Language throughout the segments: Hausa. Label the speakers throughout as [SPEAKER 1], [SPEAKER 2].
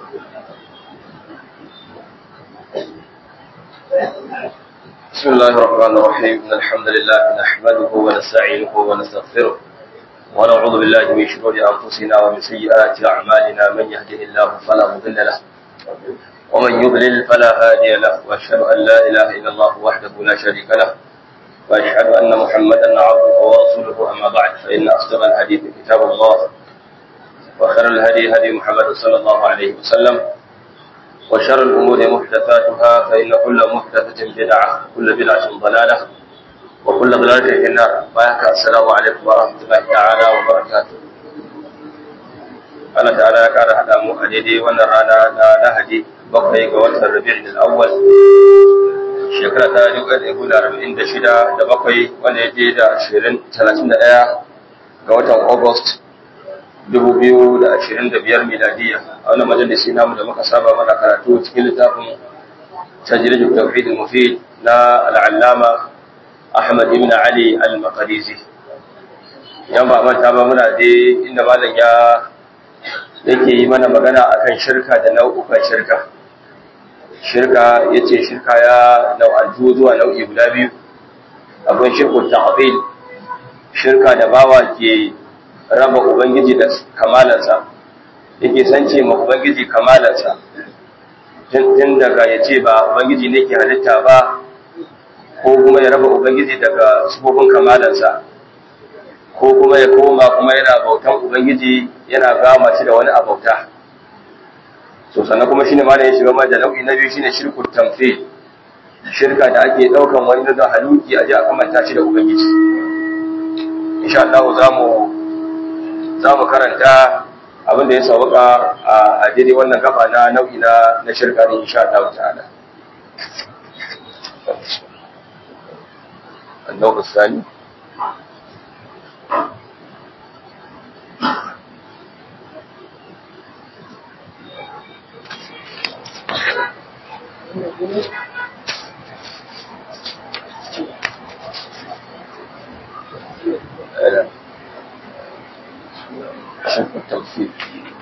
[SPEAKER 1] بسم الله الرحمن الرحيم إن الحمد لله نحمده ونستعينه ونستغفره ونعوذ بالله من شرور أنفسنا ومن سيئات أعمالنا من يهده الله فلا مضل له ومن يضلل فلا هادي له وأشهد أن لا إله إلا الله وحده لا شريك له وأشهد أن محمدا عبده ورسوله أما بعد فإن أصدق الحديث كتاب الله وخير الهدي هدي محمد صلى الله عليه وسلم وشر الأمور محدثاتها فإن كل محدثة بدعة كل بدعة ضلالة وكل ضلالة في النار بارك السلام عليكم ورحمة الله تعالى وبركاته Allah ta'ala ya kara haɗa mu a daidai wannan rana na Lahadi bakwai ga watan Rabi'ul Awwal shekara ta dubu ɗaya da arba'in da shida da bakwai wanda ya je da ashirin talatin da ɗaya ga watan August dubu biyu da ashirin da biyar miladiya a wannan majalisi namu da muka saba mana karatu cikin littafin tajrid tawhid al-mufid na al-allama Ahmad ibn Ali al-Maqdisi yan ba manta ba muna dai inda malam ya yake yi mana magana akan shirka da nau'ukan shirka shirka yace shirka ya nau'antu zuwa nau'i guda biyu akwai shirkul ta'dil shirka da bawa ke raba Ubangiji da kamalansa, yake sance ma Ubangiji kamalansa, tun daga ya ce ba Ubangiji ne ke halitta ba, ko kuma ya raba Ubangiji daga sufofin kamalansa, ko kuma ya koma kuma yana bautan Ubangiji yana gama shi da wani abauta. So sannan kuma shine ma da ya shiga da nau'i na biyu shine shirkul tamfe, shirka da ake ɗaukan wani da haluki a ji a kamanta shi da Ubangiji. Insha Allah za mu za mu karanta abin da ya sauka a daidai wannan gaba na nau'i na na shirka ne insha Allah ta'ala النوع الثاني شرك التوفيق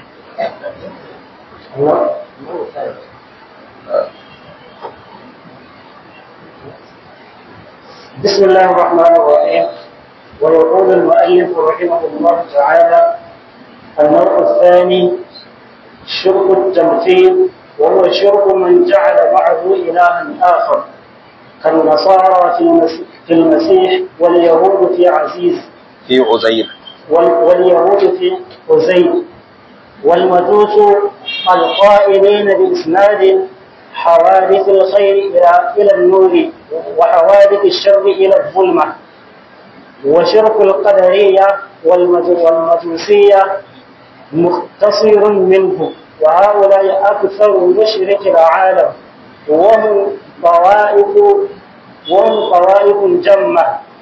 [SPEAKER 2] بسم الله الرحمن الرحيم ويقول المؤلف رحمه الله تعالى النوع الثاني شرك التمثيل وهو شرك من جعل معه إلها آخر كالنصارى في المسيح, في المسيح واليهود في عزيز
[SPEAKER 1] في عزير
[SPEAKER 2] واليهود في عزير والمجوس القائلين بإسناد حوادث الخير إلى إلى النور وحوادث الشر إلى الظلمة وشرك القدرية والمجوسية مختصر منه وهؤلاء أكثر مشرك العالم وهم طوائف وهم طوائف جمة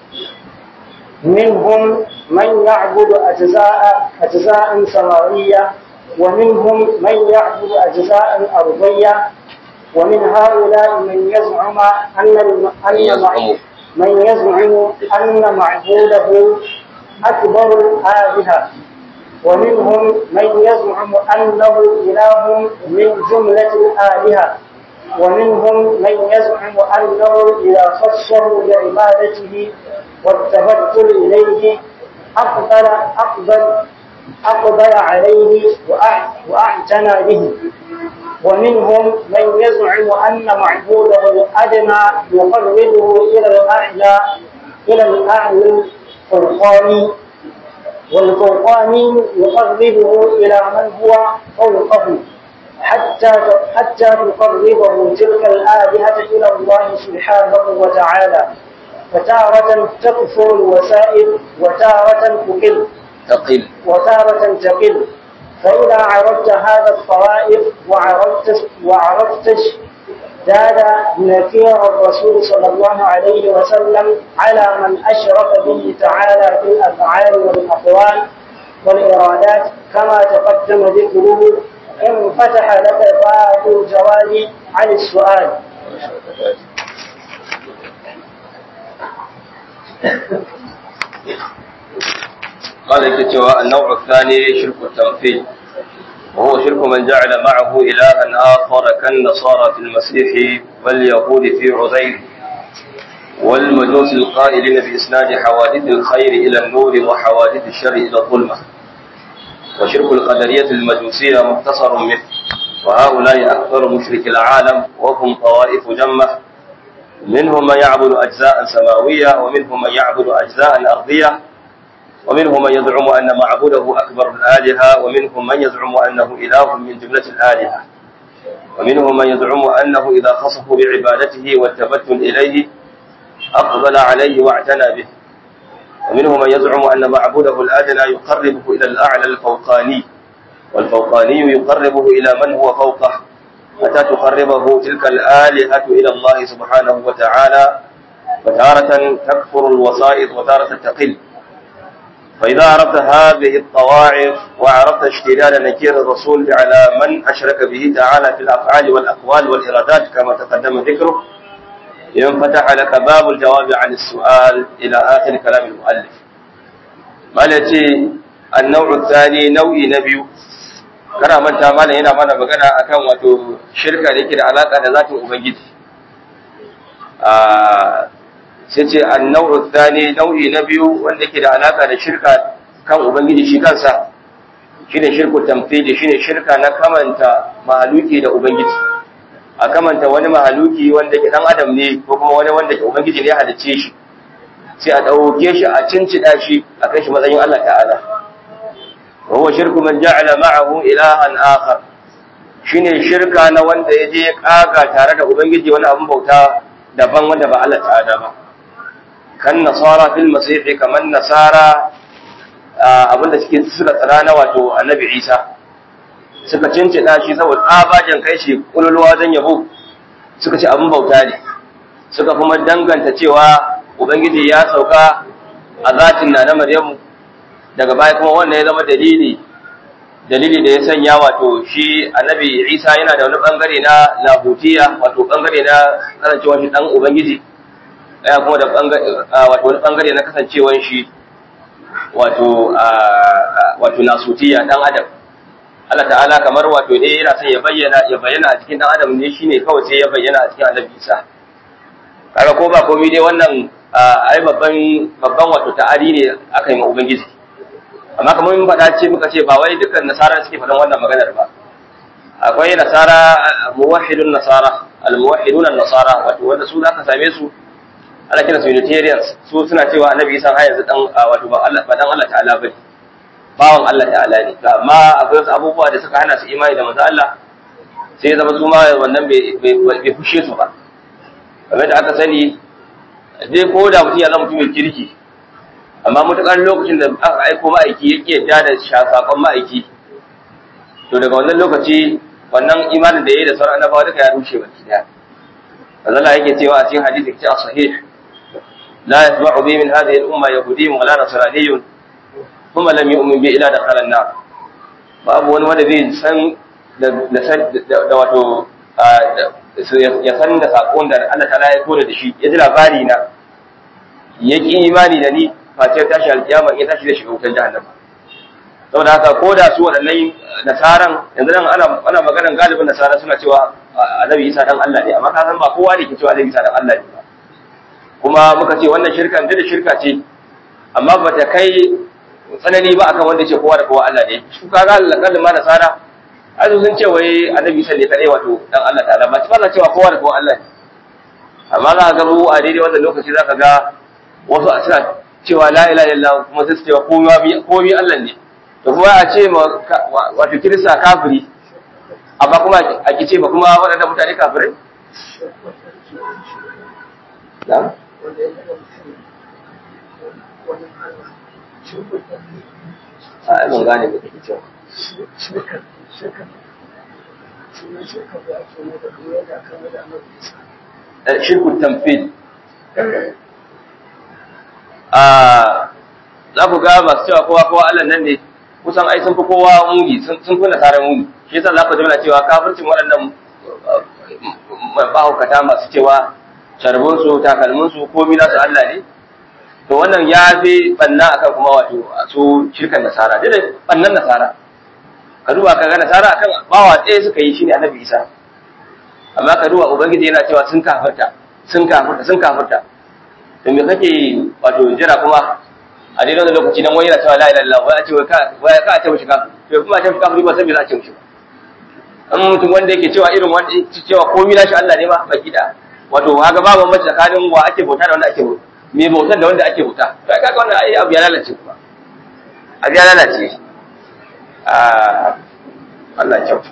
[SPEAKER 2] منهم من يعبد أجزاء أجزاء سماوية ومنهم من يعبد أجزاء أرضية ومن هؤلاء من يزعم أن أن من يزعم أن معبوده أكبر الآلهة ومنهم من يزعم أنه إله من جملة الآلهة ومنهم من يزعم أنه إذا خصه بعبادته والتبتل إليه أقبل أقبل أقبل عليه وأعتنى به ومنهم من يزعم أن معبوده الأدنى يقربه إلى الأعلى إلى الأعلى الفرقاني والفرقاني يقربه إلى من هو فوقه حتى حتى تقربه تلك الآلهة إلى الله سبحانه وتعالى فتارة تكثر الوسائل وتارة تقل
[SPEAKER 1] تقل
[SPEAKER 2] وتارة تقل فإذا عرفت هذا الطوائف وعرفت وعرفت زاد نكير الرسول صلى الله عليه وسلم على من أشرك به تعالى في الأفعال والأقوال والإرادات كما تقدم ذكره انفتح لك باب الجواب عن السؤال
[SPEAKER 1] قال yake cewa annau الثاني shirku tamthil وهو شرك من جعل معه إلها آخر كالنصارى في المسيح واليهود في عزير والمجوس القائلين بإسناد حوادث الخير إلى النور وحوادث الشر إلى الظلمة وشرك القدرية المجوسية مختصر منه وهؤلاء أكثر مشرك العالم وهم طوائف جمة منهم من يعبد أجزاء سماوية ومنهم من يعبد أجزاء أرضية ومنهم من يزعم أن معبوده أكبر الآلهة ومنهم من يزعم أنه إله من جملة الآلهة ومنهم من يزعم أنه إذا خصه بعبادته والتبتل إليه أقبل عليه واعتنى به ومنهم من يزعم أن معبوده الأدنى يقربه إلى الأعلى الفوقاني والفوقاني يقربه إلى من هو فوقه حتى تقربه تلك الآلهة إلى الله سبحانه وتعالى وتارة تكفر الوسائط وتارة تقل فإذا عرفت هذه الطواعف وعرفت اشتلال نكير الرسول على من أشرك به تعالى في الأفعال والأقوال والإرادات كما تقدم ذكره ينفتح لك باب الجواب عن السؤال إلى آخر كلام المؤلف مالتي النوع الثاني نوع نبي kana manta malam yana mana magana akan wato shirka da yake da alaka da zatin ubangiji a sai ce an-naw'u thani nau'i na biyu wanda yake da alaka da shirka kan ubangiji shi kansa shine shirku tamthili shine shirka na kamanta mahaluki da ubangiji a kamanta wani mahaluki wanda ke dan adam ne ko kuma wani wanda ke ubangiji ne ya halicce shi sai a dauke shi a cincida shi a kai shi matsayin Allah ta'ala wa huwa shirku man ja'ala ma'ahu ilahan akhar shine shirka na wanda ya je kaga tare da ubangiji wani abun bauta daban wanda ba Allah ta'ala ba kan nasara fil masih kaman nasara abinda suke suka tsara na wato annabi Isa suka cincina shi saboda tsabajen kai shi kululuwa wajen yabo suka ce abin bauta ne suka kuma danganta cewa ubangiji ya sauka a zatin na na maryamu daga baya kuma wannan ya zama dalili dalili da ya sanya wato shi annabi isa yana da wani bangare na lahutiya wato bangare na kasancewar shi dan ubangiji ya kuma da wato wani bangare na kasancewar shi wato wato nasutiya dan adam Allah ta'ala kamar wato ne yana son ya bayyana ya bayyana a cikin dan adam ne shine kawai sai ya bayyana a cikin annabi Isa kaga ko ba komai dai wannan ai babban babban wato ta'ari ne aka yi ma ubangiji amma kamar mun faɗa ce muka ce ba wai dukkan nasara suke faɗan wannan maganar ba akwai nasara muwahhidun nasara al-muwahhidun nasara wato wanda su zaka same su ana kira su unitarians su suna cewa annabi Isa har yanzu dan wato ba Allah ba dan Allah ta'ala bane bawan Allah ta'ala ne amma akwai wasu abubuwa da suka hana su imani da manzo Allah sai ya zama su ma wannan bai fushe su ba kamar da aka sani dai ko da mutum ya zama mutum mai kirki amma mutukar lokacin da aka aiko ma'aiki ya ƙi yadda da shafakon ma'aiki to daga wannan lokaci wannan imanin da ya yi da sauran annabawa duka ya rushe baki daya Allah yake cewa a cikin hadisi ce a sahih la yasma'u bi min hadhihi al-umma yahudiyyun wala nasraniyyun kuma lam yu'min bi ila dakhala an-nar babu wani wanda zai san da da wato ya san da sakon da Allah ta'ala ya kore da shi ya ji labari na ya ki imani da ni face tashi alkiyama ya tashi da shiga wutar jahannama saboda haka ko da su waɗannan nasaran yanzu nan ana ana maganar galibin nasara suna cewa annabi Isa dan Allah ne amma ka san ba kowa ne ke cewa annabi Isa dan Allah ne ba kuma muka ce wannan shirkan da shirka ce amma ba ta kai tsanani ba akan wanda ce kowa da kowa Allah ne su kaga kalin ma nasara ai sun ce wai annabi Isa ne kadai wato dan Allah ta'ala ba ta cewa kowa da kowa Allah ne amma za ka ga mu a daidai wannan lokaci za ka ga wasu a suna cewa la ilaha illallah kuma sai su cewa komai komai Allah ne to kuma a ce ma wato kirista kafiri amma kuma a ki ce ba kuma waɗannan mutane kafirai na'am a ban gane ba kake cewa shirku tamfil a za ku ga masu cewa kowa kowa Allah nan ne kusan ai sun fi kowa muni sun fi nasarar muni shi yasa za ku jimla cewa kafircin waɗannan mahaukata masu cewa sharbinsu takalminsu komi nasu Allah ne to wannan ya fi banna akan kuma wato su shirkan nasara dai bannan nasara ka duba ka ga nasara akan bawa ɗaya suka yi shine annabi isa amma ka duba ubangiji yana cewa sun kafirta sun kafirta sun kafirta to me kake wato jira kuma a daidai wannan lokaci dan wani yana cewa la ilaha illallah wai a ce wai ka wai ka ce mishi kafir to kuma a ce mishi kafiri ba sai me za a ce mishi ba an mutum wanda yake cewa irin wanda cewa komai nashi Allah ne ma baki da wato kaga babu mace tsakanin wa ake bauta da wanda ake bauta me bautar da wanda ake bauta to kaga wannan ai abu ya lalace kuma abu ya lalace Allah kyautu.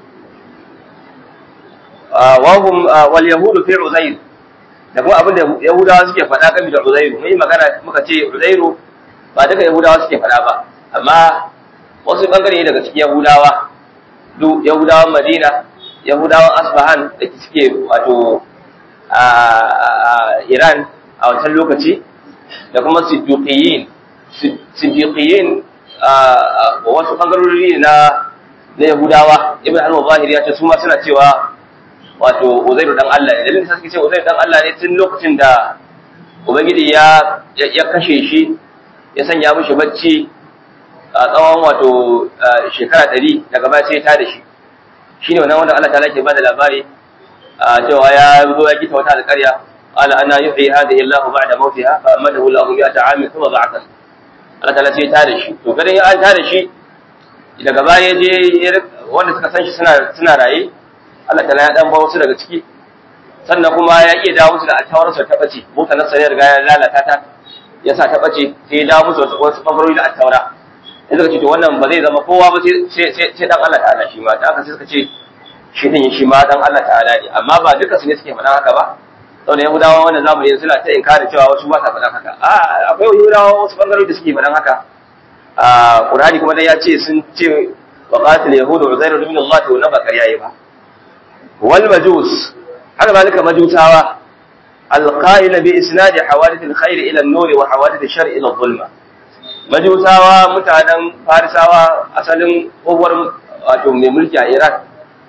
[SPEAKER 1] Wahum wal yahudu fi Uzair da kuma abin da Yahudawa suke faɗa game da Uzairu mun yi magana muka ce Uzairu ba duka Yahudawa suke faɗa ba amma wasu bangare daga cikin Yahudawa duk Yahudawan Madina Yahudawan Asbahan da suke wato a Iran a wancan lokaci da kuma Siddiqiyin Siddiqiyin wasu bangarori na na Yahudawa Ibn al-Zahiri ya ce su ma suna cewa wato Uzairu dan Allah ne dalilin da suke ce Uzairu dan Allah ne tun lokacin da Ubangiji ya ya kashe shi ya sanya mishi bacci a tsawon wato shekara ɗari daga baya sai ta da shi shine wannan wanda Allah ta'ala ke bada labari cewa ya zo ya gita wata alƙarya قال أنا يحيي هذه الله بعد موتها فأمده الله مئة عام ثم بعثه Allah ta'ala sai ta da shi to ganin an ta da shi daga baya je wanda suka san shi suna suna raye Allah ta'ala ya dan ba wasu daga ciki sannan kuma ya iya dawo musu da attawar sa ta bace mota na sayar ga ya lalata ta ya sa ta bace sai ya dawo musu wasu bangarori da attawara sai suka ce to wannan ba zai zama kowa ba sai sai sai dan Allah ta'ala shi ma ta haka sai suka ce shi din shi ma dan Allah ta'ala ne amma ba duka su ne suke faɗa haka ba saboda yahudawa wannan zamani suna ta inkari cewa wasu ba sa faɗan haka a akwai yahudawa wasu bangarori da suke faɗan haka a qur'ani kuma dai ya ce sun ce wa qatil yahudu uzairu ibn allah to na bakar yayi ba wal majus haka zalika majusawa alqa'il bi isnad hawadith alkhair ila an-nur wa hawadith ash-shar ila adh-dhulma majusawa mutanen farisawa asalin uwar wato mai mulki a iraq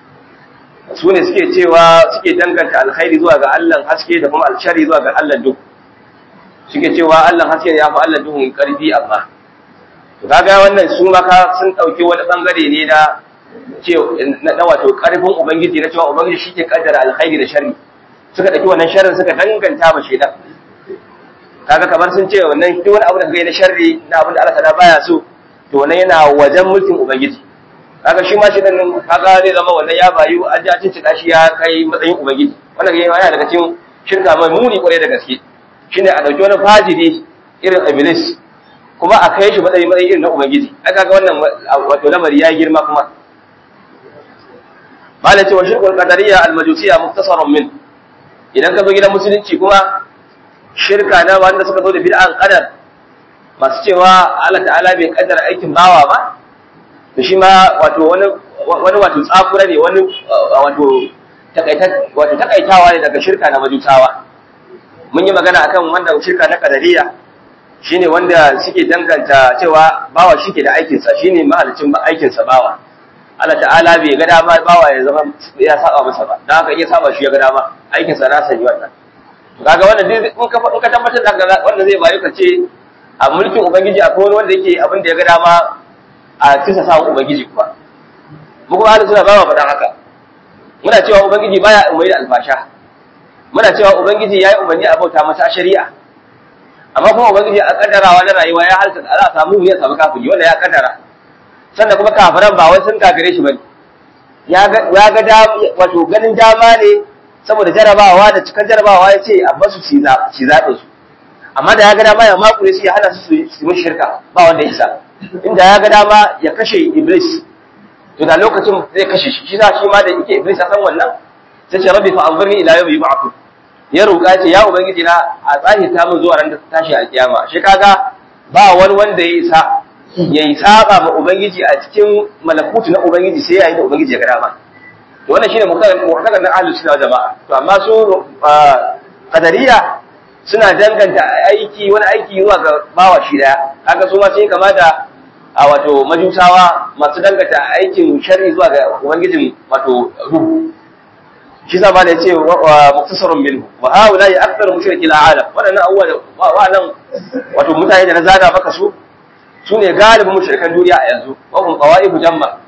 [SPEAKER 1] su ne suke cewa suke danganta alkhairi zuwa ga Allah haske da kuma alshari zuwa ga Allah duk suke cewa Allah haske ya fi Allah duhun karfi amma to kaga wannan su maka sun dauki wani bangare ne na ce na wato karfin ubangiji na cewa ubangiji shi ke kaddara alkhairi da sharri suka dauki wannan sharrin suka danganta ma shedan kaga kamar sun ce wannan duk wani abu da kai na sharri na abin da Allah ta baya so to wannan yana wajen mulkin ubangiji kaga shi ma shi dan kaga zai zama wannan ya bayu an ji a cikin shi ya kai matsayin ubangiji wannan yana daga cikin shirka mai muni kwarai da gaske shine a dauki wani fajiri irin iblis kuma a kai shi matsayin matsayin irin na ubangiji ai kaga wannan wato lamari ya girma kuma bala cewa shirkul qadariyya al-majusiyya muktasarun min idan ka zo gidan musulunci kuma shirka na wanda suka zo da bid'an qadar masu cewa Allah ta'ala bai kaddara aikin bawa ba to shi ma wato wani wani wato tsakura ne wani wato wato takaitawa ne daga shirka na majusawa mun yi magana akan wanda shirka na kadariya shine wanda suke danganta cewa bawa shike da aikin sa shine mahalicin aikin sa bawa Allah ta'ala bai ga dama bawa ya zama ya saba masa ba dan haka iya saba shi ya ga dama aikin sa na sani wannan kaga wannan in ka in ka tabbatar da wanda zai bayu ka ce a mulkin ubangiji akwai wani wanda yake abin da ya ga dama a kisa sa ubangiji kuwa mu kuma ahlus sunna ba mu faɗan haka muna cewa ubangiji baya umarni da alfasha muna cewa ubangiji yayi umarni a bauta masa a shari'a amma kuma ubangiji a kaddarawa na rayuwa ya halta za a samu ya samu kafiri wanda ya kaddara sannan kuma kafiran ba wai sun kafire shi bane ya ga ya ga wato ganin dama ne saboda jarabawa da cikin jarabawa ya ce a basu ci zaɓin su amma da ya ga dama ya makure su ya hana su su yi shirka ba wanda ya isa inda ya ga dama ya kashe iblis to da lokacin zai kashe shi shi za shi ma da yake iblis ya san wannan sai ce rabbi fa anzurni ila yawmi yub'athun ya roƙa ce ya ubangiji na a tsahi ta mun zuwa ran da tashi alkiyama shi kaga ba wani wanda ya isa ya yi saba ma ubangiji a cikin malakutu na ubangiji sai yayin da ubangiji ya ga dama to wannan shine mu'taqad na ahlus sunna jama'a to amma su qadariya suna danganta aiki wani aiki zuwa ga bawa shi daya kaga su ma sai kama da a wato majusawa masu danganta aikin sharri zuwa ga ubangijin wato ruhu shi zama da yace muktasarun minhu wa haula ya akthar mushrikil alam wadannan awwal wa'annan wato mutane da na zaga maka su sune galibin mushrikan duniya a yanzu wa hum qawaibu jamma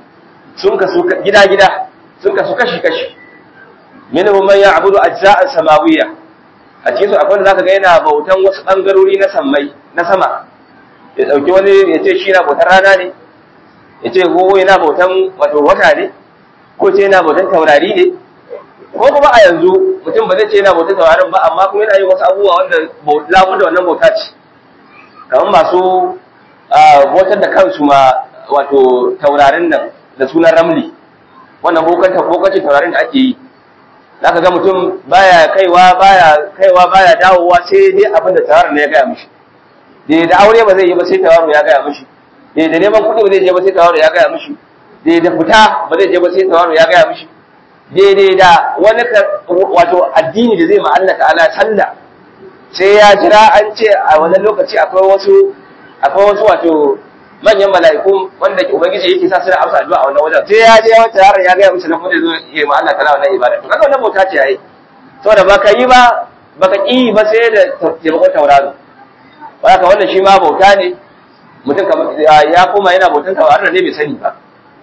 [SPEAKER 1] sun kasu gida-gida sun kasu kashi-kashi minhum man ya'budu ajza'an samawiyya a cikin su akwai wanda zaka ga yana bautan wasu bangarori na sammai na sama ya dauki wani ya ce shi na bautar rana ne ya ce ko yana bautan wato wata ne ko ce yana bautan taurari ne ko kuma a yanzu mutum ba zai ce yana bautan taurarin ba amma kuma yana yin wasu abubuwa wanda lamun da wannan bauta ce kamar masu bautar da kansu ma wato taurarin nan da sunan ramli wannan bokacin taurarin da ake yi zaka ga mutum baya kaiwa baya kaiwa baya dawowa sai dai abin da taurarin ne ya gaya mishi dai da aure ba zai yi ba sai taurarin ya gaya mishi dai da neman kuɗi ba zai je ba sai taurarin ya gaya mishi dai da fita ba zai je ba sai taurarin ya gaya mishi daidai da wani wato addini da zai ma Allah ta'ala sallah sai ya jira an ce a wannan lokaci akwai wasu akwai wasu wato manyan mala'iku wanda ke ubangiji yake sa su da amsa addu'a a wannan wajen sai ya je wata yaron ya gaya mishi na kuma zo yi ma Allah ta'ala wannan ibada to kaga wannan bauta ce yayi saboda baka yi ba baka ki ba sai da taimakon tauraro ba ka wannan shi ma bauta ne mutum ya koma yana bautan tauraro ne bai sani ba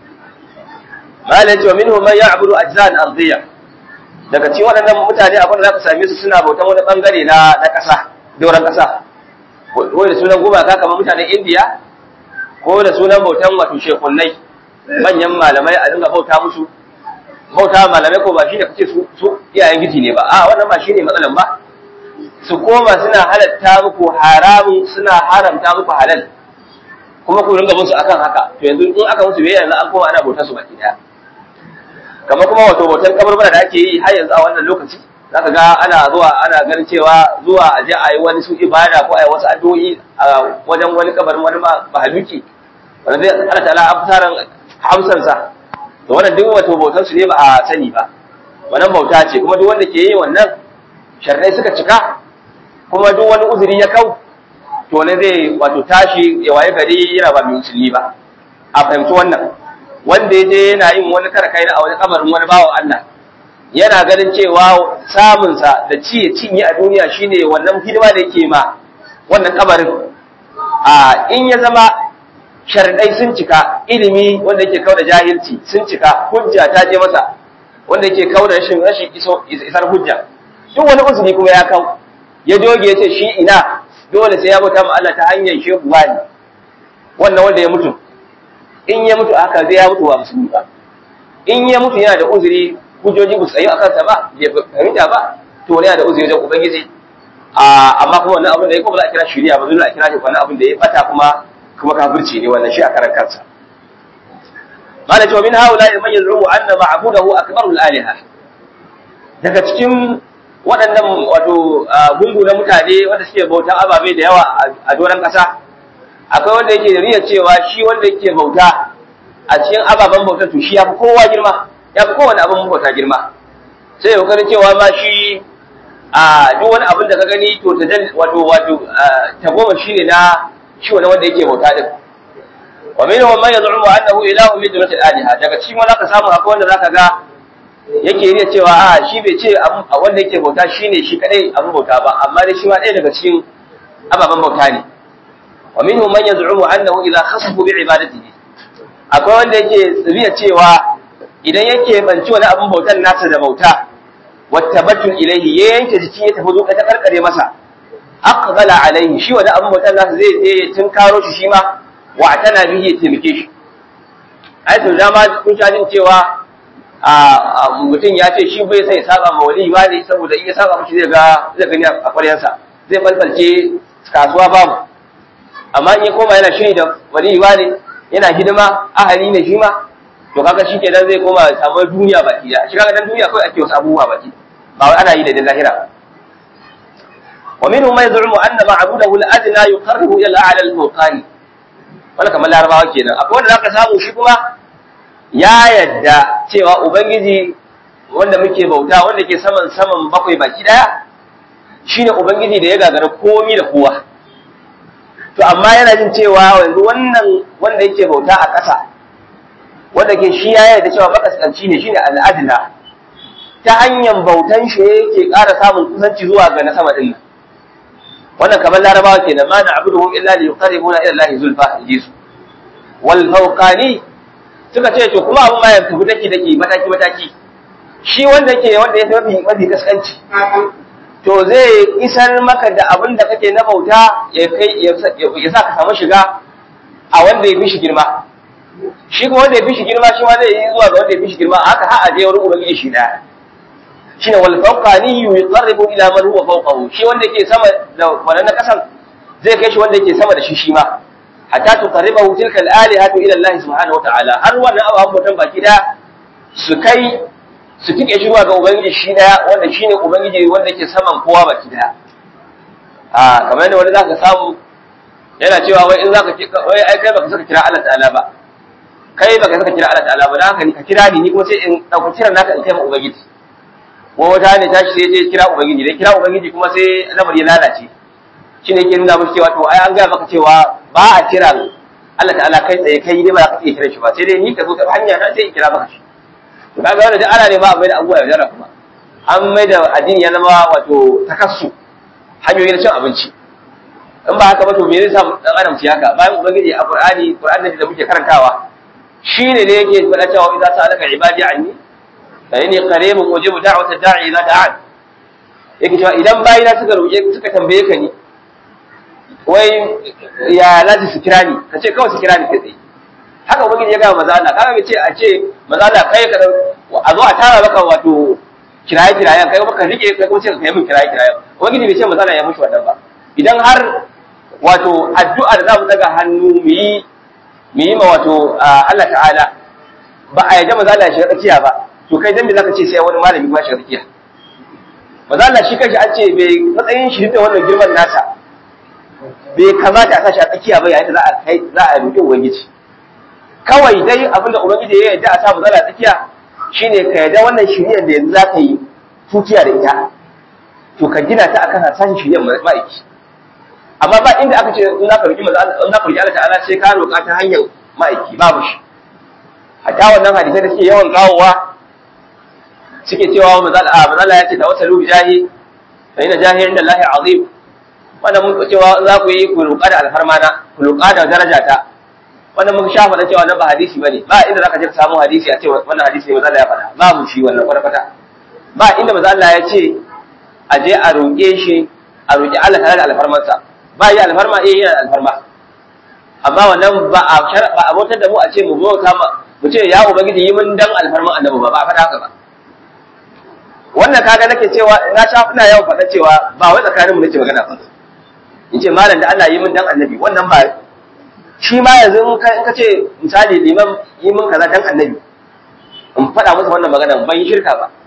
[SPEAKER 1] malai ce wa minhum man ya'budu ajzan ardiyya daga cikin waɗannan mutane abin da zaka same su suna bautan wani bangare na na ƙasa doron ƙasa ko da sunan gumaka kamar mutanen Indiya ko da sunan bautan wato shekunnai manyan malamai a dinga bauta musu bauta malamai ko ba shi da kace su su iyayen giji ne ba a wannan ba shine matsalan ba su koma suna halatta muku haramun suna haramta muku halal kuma ku ringa musu akan haka to yanzu in aka musu biyayya yanzu an koma ana bautar su baki daya kamar kuma wato bautar kaburbura da ake yi har yanzu a wannan lokaci zaka ga ana zuwa ana ganin cewa zuwa a je a yi wani su ibada ko a yi wasu addu'o'i a wajen wani kabarin wani mahaluki wanda zai Allah ta'ala an fitaran hamsan sa to wannan duk wato bautar su ne ba a sani ba wannan bauta ce kuma duk wanda ke yi wannan sharrai suka cika kuma duk wani uzuri ya kau to ne zai wato tashi ya waye gari yana ba mai musulmi ba a fahimci wannan wanda ya je yana yin wani kara kai a wani kabarin wani bawan Allah yana ganin cewa samunsa da ci ya cinye a duniya shine wannan hidima da yake ma wannan kabarin a in ya zama sharadai sun cika ilimi wanda yake kawo da jahilci sun cika hujja ta je masa wanda yake kawo da rashin rashin isar hujja duk wani uzuri kuma ya kawo ya doge ya ce shi ina dole sai ya bauta ma Allah ta hanyar shehu wani wannan wanda ya mutu in ya mutu haka zai ya mutu wa musulmi ba in ya mutu yana da uzuri hujjoji ba su tsayi akan sa ba bai fahimta ba to wani yana da uzuri wajen ubangiji amma kuma wannan abin da ya kuma za a kira shari'a ba zai a kira shi wannan abin da ya bata kuma kuma kafirci ne wannan shi a karan kansa mala cewa min haula man yazrumu anna ma'budahu akbaru al-aliha daga cikin waɗannan wato gungu na mutane wanda suke bauta ababe da yawa a doron ƙasa akwai wanda yake da niyyar cewa shi wanda yake bauta a cikin ababen bautar to shi ya fi kowa girma ya fi kowane abin bauta girma sai ya kokarin cewa ma shi a duk wani abin da ka gani to ta wato wato ta goma shi ne na shi wani wanda yake bauta din wa minhum man yaz'umu annahu ilahun min dunil aliha daga cikin wanda ka samu akwai wanda zaka ga yake iya cewa a shi bai ce wanda yake bauta shine shi kadai abin bauta ba amma dai shi ma ɗaya daga cikin ababen bauta ne wa minhum man yaz'umu annahu idza khasafu bi ibadatihi akwai wanda yake tsibiya cewa idan yake banci wani abin bautan nasa da bauta wattabattul ilayhi ya yanke jiki ya tafi zuƙa ta karkare masa aqbala alaihi shi wani abin bautan nasa zai je tun karo shi shi ma wa tana bihi ya taimake shi ai to dama kun sha jin cewa a mutum ya ce shi bai sai saba ma wali ba ne saboda in ya saba mishi zai ga zai gani a ƙwaryansa zai balbalce kasuwa babu amma in ya koma yana shiri da wali ba ne yana hidima ahali ne shi ma to kaga shi kenan zai koma samu duniya baki da shi kaga dan duniya kawai ake wasu abubuwa baki ba wai ana yi da lahira wa minhum man yaz'umu anna ma'budahu al-adna yuqarribu ila al-a'la al-mawqani wala kamar larabawa kenan akwai wanda zaka samu shi kuma ya yadda cewa ubangiji wanda muke bauta wanda ke saman saman bakwai baki daya shine ubangiji da ya gagara komi da kowa to amma yana jin cewa yanzu wannan wanda yake bauta a ƙasa wanda ke shi ya yarda cewa makaskanci ne shine al'adna ta hanyar bautan shi yake ƙara samun kusanci zuwa ga na sama din nan wannan kamar larabawa kenan ma na'buduhum illa li yuqarribuna ila allahi zulfa jisu wal fawqani suka ce to kuma abin ma ya tafi daki daki mataki mataki shi wanda ke wanda ya mafi mafi kaskanci to zai isar maka da abin da kake na bauta ya kai ya sa ka samu shiga a wanda ya fi shi girma shi kuma wanda ya fi shi girma shi ma zai yi zuwa ga wanda ya fi shi girma haka har a je wurin ubangiji shi daya shine wal fawqani yuqarribu ila man huwa fawqahu shi wanda yake sama da wannan kasan zai kai shi wanda yake sama da shi shi ma hatta tuqarribahu tilka al-alihatu ila Allah subhanahu wa ta'ala har wannan abu abubuwan baki da su kai su tike shi zuwa ga ubangiji shi daya wanda shine ubangiji wanda yake saman kowa baki daya a kamar yadda wani zaka samu yana cewa wai in zaka wai ai kai baka saka kira Allah ta'ala ba kai baka saka kira Allah ta'ala ba dan haka ni ka kira ni ni kuma sai in dauki kiran naka in kai ma ubangiji ko wata ne tashi sai je kira ubangiji dai kira ubangiji kuma sai lamari ya lalace shine yake nuna musu cewa to ai an ga maka cewa ba a kira Allah ta'ala kai tsaye kai ne ba za ka iya kiran shi ba sai dai ni ka zo ta hanya na sai in kira maka shi to kaga wannan da ana ne ba a mai da abubuwa ya jara kuma an mai da addini ya zama wato takassu hanyoyi na cin abinci in ba haka ba to me zai sa dan adam ci haka bayan ubangiji a qur'ani qur'ani da muke karantawa shine ne yake faɗa cewa idza sa'alaka ibadi anni fa inni qaribun ujibu da'wata da'i idza da'an yake cewa idan bayina suka roƙe suka tambaye ka ni wai ya lati su kira ni ka ce kawai su kira ni kai tsaye haka ubangiji ya ga maza Allah kaga ce a ce maza Allah kai ka a zo a tara maka wato kiraye kirayen kai maka rike kai kuma ce ka kai min kiraye kirayen ubangiji bai ce maza Allah ya mushi wannan ba idan har wato addu'a da za mu daga hannu mu yi mu yi ma wato Allah ta'ala ba a yadda maza Allah ya shiga tsakiya ba to kai dan me zaka ce sai wani malami ba shiga tsakiya maza Allah shi kanshi an ce bai matsayin shi da wannan girman nasa bai kamata a sashi a tsakiya ba yayin da za a kai za a roƙi ubangiji kawai dai abin da ubangiji ya yarda a sa maza tsakiya shine ka yarda wannan shiriyar da yanzu za ka yi tukiya da ita to ka gina ta akan hasashen shiriyar ma'aiki amma ba inda aka ce in za ka roƙi maza in za ka roƙi Allah ta'ala sai ka roƙa ta hanyar ma'aiki babu shi hatta wannan hadisai da suke yawan kawowa suke cewa maza Allah ya ce tawassalu bi jahi fa inna jahi inda Allah azim wannan mun cewa za ku yi ku roƙa da alfarma na ku roƙa da daraja ta wannan mun sha faɗa cewa nan ba hadisi bane ba inda zaka je ka samu hadisi a ce wannan hadisi ne maza Allah ya faɗa babu shi wannan kwata ba inda maza Allah ya ce a je a roƙe shi a roƙi Allah tare da alfarmansa ba yi alfarma eh yana alfarma amma wannan ba a ba a bautar da mu a ce mu bauta mu ce ya ubangiji yi mun dan alfarman annabi ba ba a faɗa haka ba wannan kaga nake cewa na sha ina yawan faɗa cewa ba wai tsakaninmu nake magana ba in ce malam da Allah yi min dan annabi wannan ba shi ma yanzu in ka ce misali liman yi min kaza dan annabi in faɗa masa wannan magana ban yi shirka ba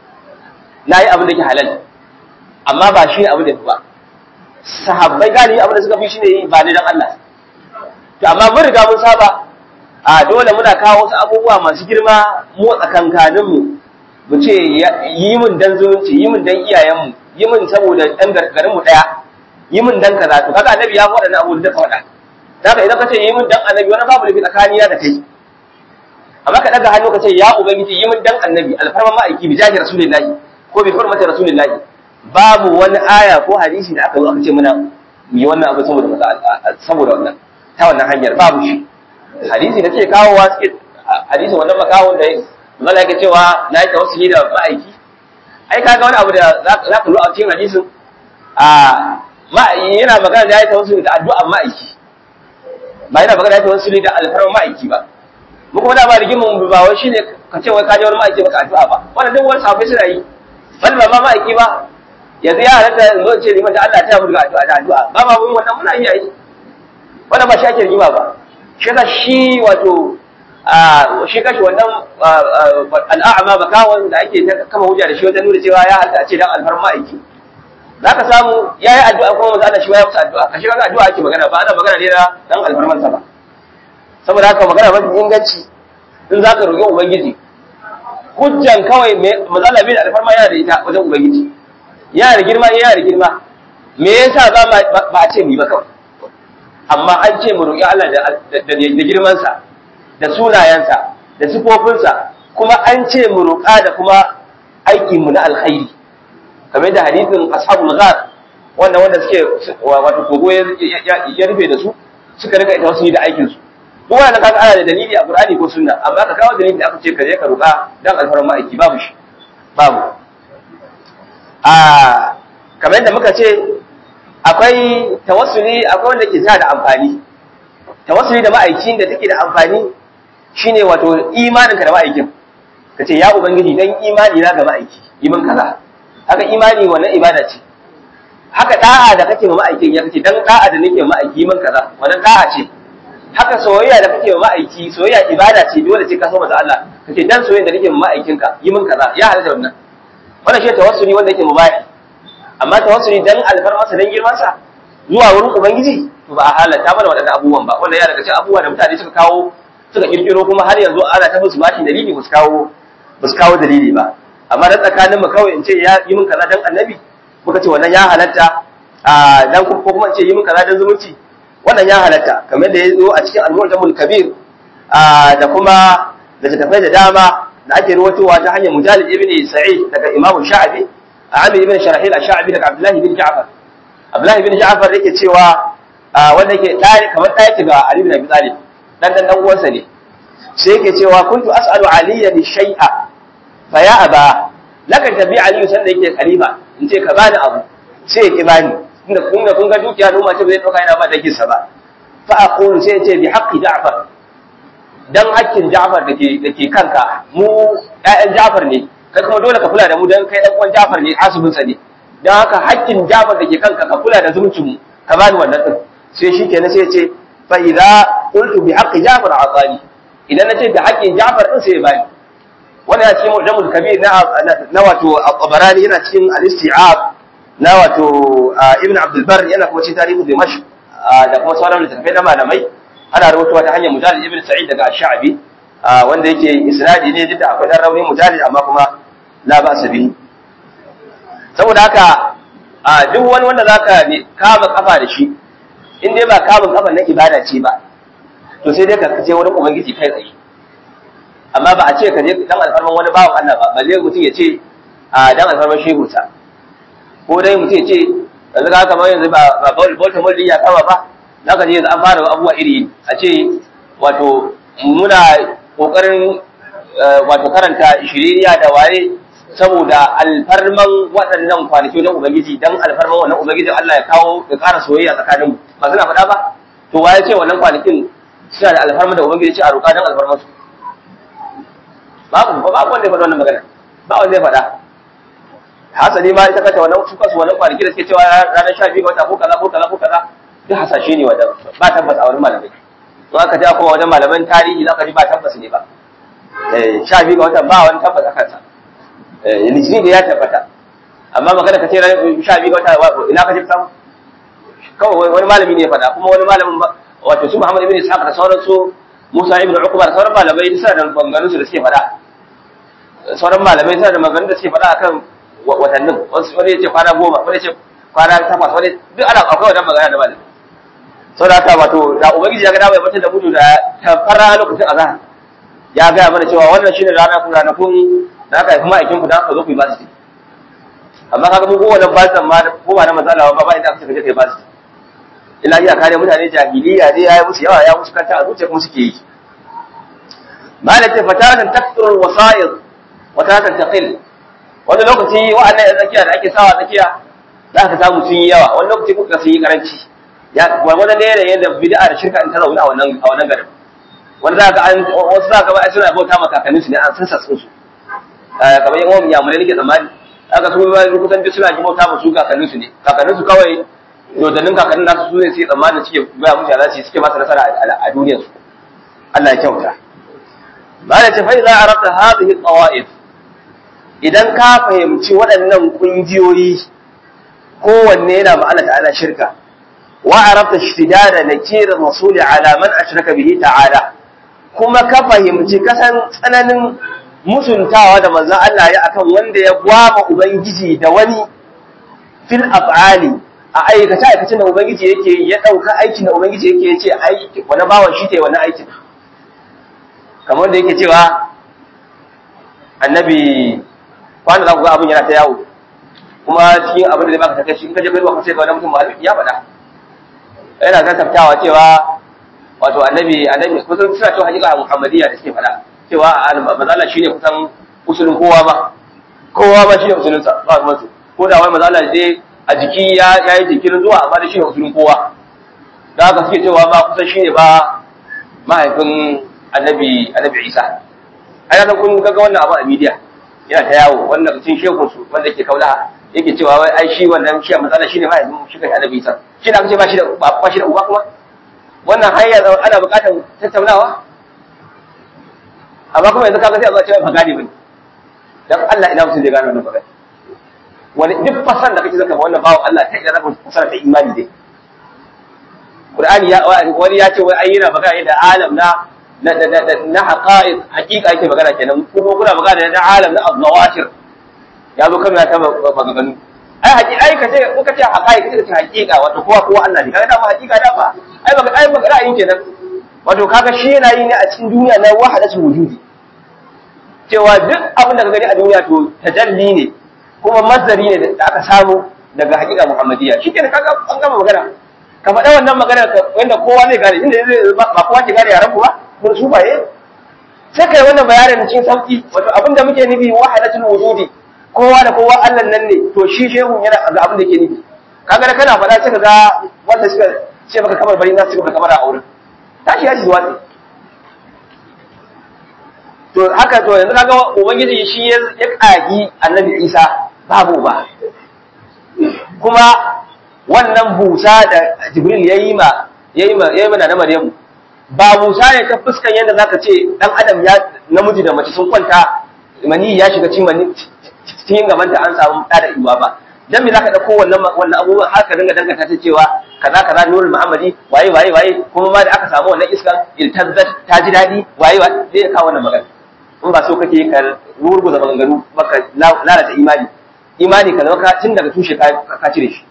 [SPEAKER 1] na yi abin da ke halal amma ba shi ne abin da ba sahabbai gani abin da suka fi shi ne yi ba ne dan Allah to amma mun riga mun saba a dole muna kawo wasu abubuwa masu girma mu tsakankaninmu mu ce yi min dan zumunci yi min dan iyayenmu yi min saboda ɗan garinmu ɗaya yi min dan kaza to kaga annabi ya faɗa na abu da ka faɗa daga idan ka ce yi min dan annabi wani babu lafi tsakaniya da kai amma ka daga hannu ka ce ya ubangiji yi min dan annabi alfarman ma'aiki bi jahi rasulillahi ko bi hurmati rasulillahi babu wani aya ko hadisi da aka zo aka ce mana mu yi wannan abu saboda saboda wannan ta wannan hanyar babu shi hadisi da ke kawowa suke hadisi wannan makawon da Allah yake cewa na yi tawassuli da ma'aiki ai kaga wani abu da za ka lura a cikin hadisin a yana magana da ya yi tawassuli da addu'an ma'aiki ba yana magana da ya tawassuli da alfarman ma'aiki ba mu kuma da ba rigimin ba wai shine ka ce wai ka je wani ma'aiki maka addu'a ba wannan duk wani sahabbai suna yi bal ba ma ma'aiki ba yanzu ya halatta in zo ce liman da Allah ta mu da addu'a da addu'a ba ma mun wannan muna iya yi wannan ba shi ake rigima ba shi yasa shi wato shi kashi wannan al'a'ama bakawon da ake kama hujja da shi wajen nuna cewa ya halatta a ce dan alfarman ma'aiki za ka samu ya yi addu'a kuma maza Allah shi ya musu addu'a kashi kaga addu'a ake magana ba ana magana ne na dan alfarman sa ba saboda haka magana mafi inganci in za ka roƙi ubangiji hujjan kawai maza Allah bai da alfarma yana da ita wajen ubangiji yana da girma yana da girma me yasa ba ba a ce mu yi ba kawai amma an ce mu roƙi Allah da girmansa da sunayensa da sifofinsa kuma an ce mu roƙa da kuma aikinmu na alkhairi kamar da hadisin ashabul ghar wanda wanda suke wato kogo ya rufe da su suka rika ita wasu da aikin su duk wannan kaga ana da dalili a Qur'ani ko sunna amma ka kawo dalili aka ce ka je ka roƙa dan alfaran ma'aiki babu shi babu a kamar yadda muka ce akwai tawassuli akwai wanda ke sa da amfani tawassuli da ma'aikin da take da amfani shine wato imaninka da ma'aikin ka ce ya ubangiji dan imani na ga ma'aiki yi min kaza haka imani wannan ibada ce haka da'a da kake ma ma'aikin ya kace dan da'a da nake ma ma'aiki min kaza wannan da'a ce haka soyayya da kake ma ma'aiki soyayya ibada ce dole ce ka so masa Allah kace dan soyayya da nake ma ma'aikin ka yi min kaza ya halatta wannan wannan shi tawassuli wanda yake mubahi amma tawassuli dan alfarmasa dan girman sa zuwa wurin ubangiji to ba a halatta mana waɗannan abubuwan ba wannan ya daga cikin abubuwa da mutane suka kawo suka kirkiro kuma har yanzu ana ta musu bashi dalili ba su kawo ba su kawo dalili ba amma dan tsakanin mu kawai in ce ya yi min kaza dan annabi muka ce wannan ya halatta a dan ko kuma ce yi min kaza dan zumunci wannan ya halatta kamar da ya zo a cikin al-mu'tamul kabir da kuma da tafai da dama da ake ruwatowa ta hanyar mujalid ibn sa'id daga imam sha'abi amir ibn sharahil ash-sha'abi daga abdullah ibn ja'far abdullah ibn ja'far yake cewa wanda yake dai kamar dai yake ga ali ibn abi talib dan dan dan uwansa ne sai yake cewa kuntu as'alu aliyan shay'a fa ya aba lakan tabi aliyu sanda yake khalifa in ce ka bani abu sai ya ki bani inda kun ga kun ga dukiya noma ce bai dauka yana ba dake sa ba fa aqulu sai ya ce bi haqqi ja'far dan hakkin ja'far dake dake kanka mu ƴaƴan ja'far ne kai kuma dole ka kula da mu dan kai dan uwan ja'far ne asubin sa ne dan haka hakkin ja'far dake kanka ka kula da zumuncin mu ka bani wannan din sai shikenan sai ya ce fa idza qultu bi haqqi ja'far atani idan nace da hakkin ja'far din sai ya bani wannan ya cikin mujamul kabir na na wato al-tabarani yana cikin al-isti'ab na wato ibn abdul bar yana kuma cikin tarihu dimashq da kuma sauran littattafai na malamai ana rawaitowa ta hanyar mujallid ibn sa'id daga ash-sha'bi wanda yake isnadi ne duk da akwai dan rauni mujallid amma kuma la ba sa bi saboda haka duk wani wanda zaka kama kafa da shi in dai ba kamun kafa na ibada ce ba to sai dai ka je wurin ubangiji kai tsaye amma ba a ce ka je dan alfarman wani bawan Allah ba balle mutum ya ce a dan alfarman shehu ta ko dai mutum ya ce yanzu ka kamar yanzu ba ba bauta mulki ya kama ba za ka je yanzu an fara abubuwa iri a ce wato muna kokarin wato karanta shiririya da waye saboda alfarman waɗannan kwanaki na ubangiji dan alfarman wannan ubangiji Allah ya kawo ya ƙara soyayya tsakaninmu ba suna faɗa ba to waye ce wannan kwanakin suna da alfarman da ubangiji ce a roƙa dan alfarman su babu ba babu wanda ya faɗa wannan magana ba wanda ya faɗa hasali ma ita kanta wannan su kasu wannan kwanaki da suke cewa ranar sha biyu ga wata ko kaza ko kaza ko kaza duk hasashe ne wanda ba tabbas a wurin malamai to aka ja kuma wajen malaman tarihi za ka ji ba tabbas ne ba eh sha biyu ga wata ba wani tabbas a kansa eh litinin da ya tabbata amma magana ka ce ranar sha biyu ga wata ina ka ji samu kawai wani malami ne ya faɗa kuma wani malamin wato su Muhammad ibn Ishaq da sauran su Musa ibn Uqba da sauran malamai suna da maganganun su da suke faɗa sauran malamai suna da maganganun da suke faɗa akan watannin wani ya ce kwana goma wani ya ce kwana takwas wani duk ana akwai wannan magana da malamai saboda haka wato da ubangiji ya ga dama ya batar da mutu da ta fara lokacin azhar ya ga mana cewa wannan shine rana ku ranakun da aka yi kuma aikin ku da aka zo ku yi basu amma kaga mu kowane basu ma ko ba na matsala ba ba inda aka ce ka je kai basu illa iya kare mutane jahiliya ne ya yi musu yawa ya musu kanta a zuciya kuma suke yi malaka fatatan takthurul wasa'id wa tatatan taqil wani lokaci wa'annan yan tsakiya da ake sawa tsakiya za ka samu sun yi yawa wani lokaci kuka sun yi karanci ya wani ne da yadda bid'a da shirka in ta zauna a wannan a wannan garin wani za ka an wasu za ka ba suna bauta ma kakannin su ne an sassa sun su kamar yan uwan yamurai nake tsammani aka su ba kusan duk suna ji bauta ma su kakannin su ne kakannin su kawai dodannin kakannin nasu su ne suke tsammanin suke baya musu za su suke masa nasara a duniyar su Allah ya kyauta ba da ce fa idza arafta hadhihi tawaif idan ka fahimci waɗannan ƙungiyoyi kowanne yana ma'ana ta'ala shirka wa arafta ishtidada nakir rasul ala man ashraka bihi ta'ala kuma ka fahimci kasan tsananin musuntawa da manzon Allah ya akan wanda ya gwama ubangiji da wani fil af'ali a aikace aikacin da ubangiji yake ya dauka aikin da ubangiji yake yace aiki wani bawan shi ke wani aikin kamar da yake cewa annabi wanda za ku ga abin yana ta yawo kuma cikin abin da zai baka takaici in ka je kai ruwa sai ga wani mutum malami ya faɗa yana kasaftawa cewa wato annabi annabi kusan suna cewa hakika muhammadiyya da suke faɗa cewa mazala shine kusan usulin kowa ba kowa ba shine usulin sa ba masu ko da wai mazala dai a jiki ya yi jikin zuwa amma da shine usulin kowa da haka suke cewa ba kusan shine ba mahaifin annabi annabi Isa ai nan kun ga wannan abu a media yana ta yawo wannan cikin shekun su wanda ke kaula yake cewa wai ai shi wannan shi a matsala shine mahaifin shi kai annabi Isa shi da aka ce ba shi da ba shi da uba kuma wannan hanyar ana buƙatar tattaunawa amma kuma yanzu kaga sai a zo cewa ba gane bane dan Allah ina mutum zai gane wannan magana wani duk fasan da kake zaka ba wannan bawo Allah ta ina zaka fasara ta imani dai Qur'ani ya wani ya ce wai ai yana magana da alam na na na na haqa'iq haqiqa yake magana kenan kuma kuna magana da alam na azawatir ya zo kan ta maganganu ai haƙi ai ka ce kuka ce haqa'iq kace haqiqa wato kowa kowa Allah ne kaga da ba haqiqa da ba ai baka ai baka ra'ayin kenan wato kaga shi yana yi ne a cikin duniya na wahadatul wujudi cewa duk abin da ka gani a duniya to tajalli ne kuma mazari ne da aka samu daga haƙiƙa muhammadiyya shi kenan kaga an gama magana ka faɗa wannan magana wanda kowa zai gane inda zai ba kowa ke gane yaran ku ba mun su baye sai kai wannan bayanin cikin sauki wato abin da muke nufi wahadatul wujudi kowa da kowa Allah nan ne to shi shehu yana ga abin da yake nufi kaga da kana faɗa sai ga wanda suka ce maka kamar bari na suka kamar a auren tashi ya shi zuwa to haka to yanzu kaga ubangiji shi ya kagi annabi Isa babu ba kuma wannan busa da Jibril yayi ma yayi ma yayi mana na Maryamu ba busa ne ta fuskan yadda zaka ce dan adam ya namiji da mace sun kwanta mani ya shiga cikin mani cikin gaban ta an samu da da iwa ba dan me zaka dauko wannan wannan abubuwan haka dinga danganta ta cewa kaza kaza nurul muhammadi waye waye waye kuma ma da aka samu wannan iska iltazzat ta ji dadi waye waye zai kawo wannan magana in ba so kake ka rurguza maganganu baka lalata imani imani ka zama tun daga tushe ka cire shi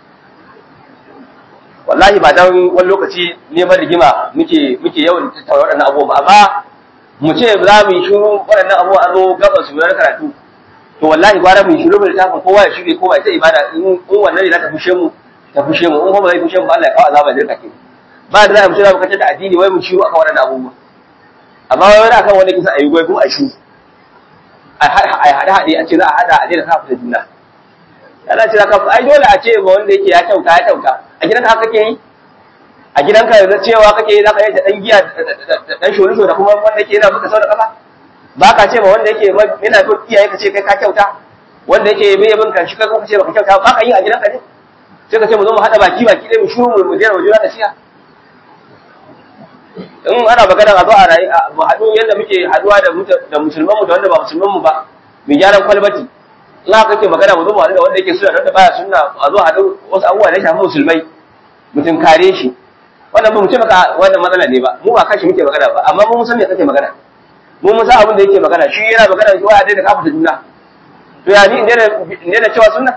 [SPEAKER 1] wallahi ba dan wani lokaci neman rigima muke muke yawan tattauna waɗannan abubuwa amma mu ce za mu yi shiru waɗannan abubuwa a zo gaban su na karatu to wallahi gwara mu yi shiru mai littafin kowa ya shirye kowa ya ta ibada in wannan ne za ta fushe mu ta fushe mu in kuma zai fushe mu ba Allah ya kawo azaba da kake ba da za mu ce za mu kace da addini wai mu shiru akan waɗannan abubuwa amma wai wani akan wani kisa a yi gwai kuma a shi a haɗe haɗe a ce za a haɗa a daina kafa da juna yana ce za ka ai dole a ce ba wanda yake ya kyauta ya kyauta a gidanka haka kake yi a gidanka yanzu cewa kake yi za ka yi da ɗan giya da ɗan shorisho da kuma wanda yake yana maka sau da ƙafa ba ka ce ba wanda yake yana bin iyaye ka ce kai ka kyauta wanda yake bai bin kan shi kai kuma ka ce ba ka kyauta ba ka yi a gidanka ne sai ka ce mu zo mu haɗa baki baki ɗaya mu shuru mu jera mu jira da siya in ana magana a zo a rayu mu haɗu yadda muke haɗuwa da musulman mu da wanda ba musulman mu ba mu gyaran kwalbati in haka kake magana mu zo mu haɗu da wanda yake suna da wanda baya sunna a zo haɗu wasu abubuwa da ya shafi musulmai mutum kare shi wannan ba mu ce maka wannan matsala ne ba mu ba kashi muke magana ba amma mu san me kake magana mu mun san abin da yake magana shi yana magana shi waya da kafa juna to ya ni in da cewa sunna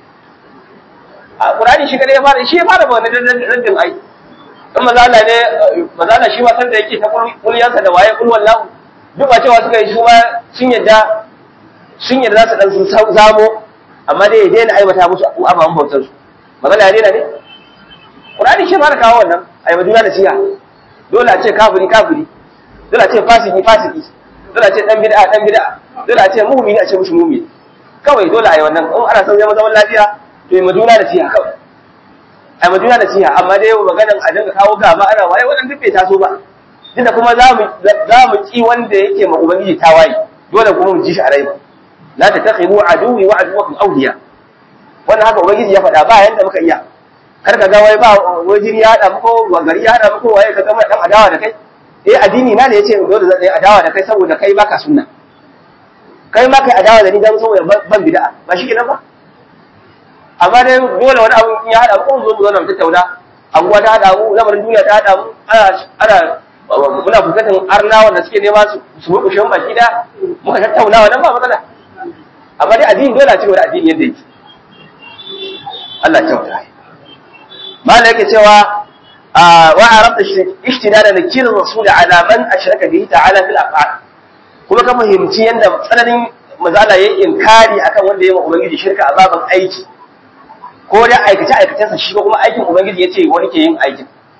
[SPEAKER 1] a Qur'ani shi kadai ya fara shi ya fara ba wannan raddin ai in mazala ne mazala shi ma san da yake ta kulliyansa da waye kul wallahu duk ba cewa suka yi su ma sun yadda sun yadda za su dan sun zamo amma dai ya daina aibata musu ababen bautar su magana ya daina ne Qur'ani shi fara kawo wannan ai maduna da siya dole a ce kafiri kafiri dole a ce fasiki fasiki dole a ce dan bid'a dan bid'a dole a ce mu'mini a ce mushi mu'mini kawai dole a yi wannan in ana son zama zaman lafiya to maduna da siya kawai a madina da siya amma dai maganan a dinga kawo gaba ana waye wannan duk bai taso ba tunda kuma za mu za mu ki wanda yake ma ubangiji tawaye dole kuma mu ji shi a rai la tattakhidu aduwi wa aduwakum awliya wannan haka ubangiji ya faɗa ba yanda muka iya kar ka ga wai ba wai jini ya hada muku wa gari ya hada muku waye ka ga dan adawa da kai eh addini na ne yace dole zan yi adawa da kai saboda kai baka sunna kai ma kai adawa da ni dan saboda ban bid'a ba shi kenan ba amma dai dole wani abu ya haɗa mu zo mu zauna mu tattauna anguwa ta haɗa mu lamarin duniya ta haɗa mu ana ana muna fuskantar arna wanda suke nema su su mukushe mu baki da muka tattauna wannan ba matsala amma dai addini dole a ci wani addini yadda yake Allah ya kyauta malai yake cewa wa arabta ishtidada nakir rasul ala man ashraka bihi ta'ala fil af'al kuma ka fahimci yanda tsananin mazala yayin inkari akan wanda ya yi ubangiji shirka a baban aiki ko da aikace aikacensa shi ko kuma aikin ubangiji yace wani ke yin aikin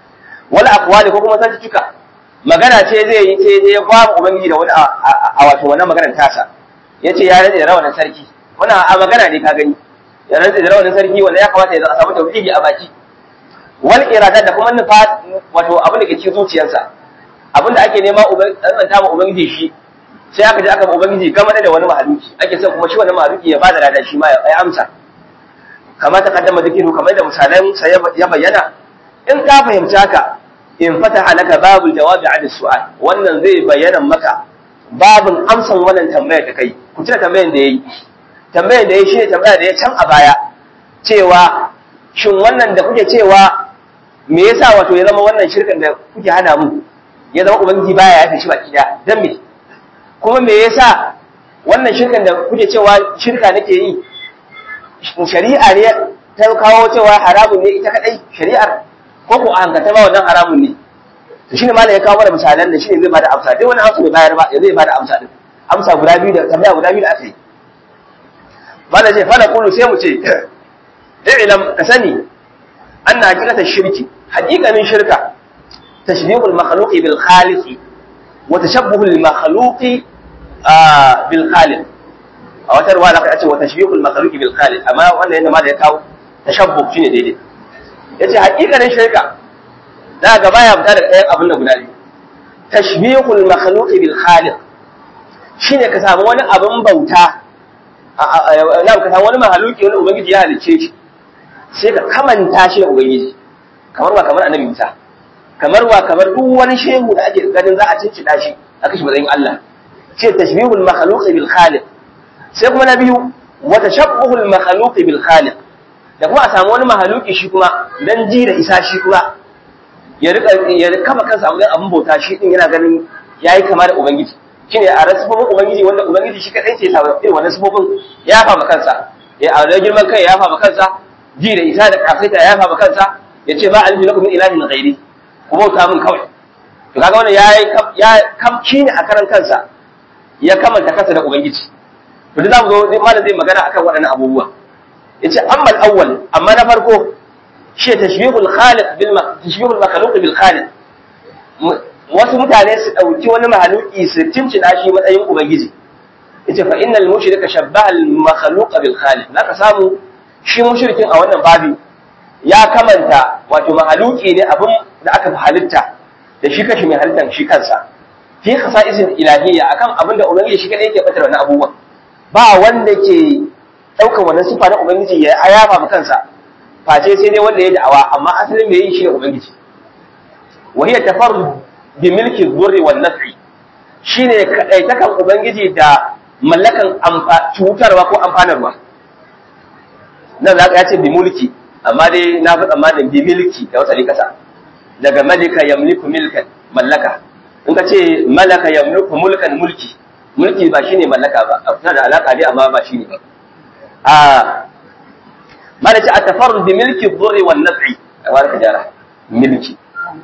[SPEAKER 1] wala aqwali ko kuma zantuka magana ce zai yi sai ya ba ubangiji da wani a wato wannan maganar tasa yace ya rade da rawanin sarki wannan a magana ne ka gani ya rade da rawanin sarki wanda ya kamata ya samu tauhidi a baki wal irada da kuma nufa wato abin da ke cikin zuciyarsa abin da ake nema ubangiji ma ubangiji shi sai aka je aka ba ubangiji gama da wani mahaluki ake son kuma shi wannan mahaluki ya bada lada shi ma ya amsa kamar ta kaddama zikiru kamar da misalan sa ya bayyana in ka fahimci haka in fataha laka babul jawabi an su'al wannan zai bayyana maka babin amsan wannan tambayar da kai ku tuna tambayar da yayi tambayar da yayi shine tambayar da ya can a baya cewa shin wannan da kuke cewa me yasa wato ya zama wannan shirkan da kuke hana mu ya zama ubangiji baya yafe shi baki daya dan me kuma me yasa wannan shirkan da kuke cewa shirka nake yi shari'a ne ta kawo cewa haramun ne ita kadai shari'ar ko ko a hankata ba wannan haramun ne to shine malam ya kawo mana misalan da shine zai bada amsa duk wani amsa bai bayar ba ya zai bada amsa din amsa guda biyu da tambaya guda biyu da aka yi malam ce fa qulu sai mu ce i'lam ka sani anna haqiqata shirki haqiqanin shirka tashbihul makhluqi bil khaliqi wa tashabbuhul makhluqi bil khaliq a wata ruwa da aka ce wa tashbihul makhluqi bil khaliq amma wannan yanda malam ya kawo tashabbuh shine daidai yace haƙiƙanin shirka da ga baya fita daga ɗayan abin da guda biyu tashbihul makhluq bil khaliq shine ka samu wani abin bauta na ka samu wani mahaluki wani ubangiji ya halicce shi sai ka kamanta shi da ubangiji kamar wa kamar annabi Musa kamar wa kamar duk wani shehu da ake ganin za a cincida shi aka shi matsayin Allah ce tashbihul makhluq bil khaliq sai kuma na biyu wa tashabbuhul makhluq bil khaliq da kuma a samu wani mahaluki shi kuma dan ji da isa shi kuma ya rika ya kama kansa a abin bauta shi din yana ganin yayi kama da ubangiji shine a rasubin ubangiji wanda ubangiji shi kadai ce sa irin wannan subobin ya fama kansa ya a girman kai ya fama kansa ji da isa da kafaita ya fama kansa ya ce ba alifi lakum min ilahin ghairi ku bauta min kawai to kaga wannan yayi ya kamci ne a karan kansa ya kamanta kansa da ubangiji to da zamu zo malam zai magana akan waɗannan abubuwa yace amma al-awwal amma na farko shi tashbihul khaliq bil tashbihul makhluq bil khaliq wasu mutane su dauki wani mahaluki su tincina shi matsayin ubangiji yace fa innal mushrika shabbaha al makhluq bil khaliq zaka samu shi mushrikin a wannan babi ya kamanta wato mahaluki ne abin da aka fi halitta da shi kashi mai halittar shi kansa fi khasa'isin ilahiyya akan abin da ubangiji shi kadai yake batar wannan abubuwan ba wanda ke ɗaukar wannan sifa na Ubangiji ya ayafa ma kansa face sai dai wanda ya da'awa amma asalin mai yin shi ne Ubangiji wa hiya tafarrud bi milki dhurri wan naf'i shine kadaitakan Ubangiji da mallakan cutarwa ko amfanarwa nan za ka ce bi mulki amma dai na fi tsammanin bi milki da wata kasa daga malika yamliku milkan mallaka in ka ce malaka yamliku mulkan mulki mulki ba shine mallaka ba a da alaka dai amma ba shine ba mana ce a tafarru bi milki dhurri wan naf'i wani ka jara milki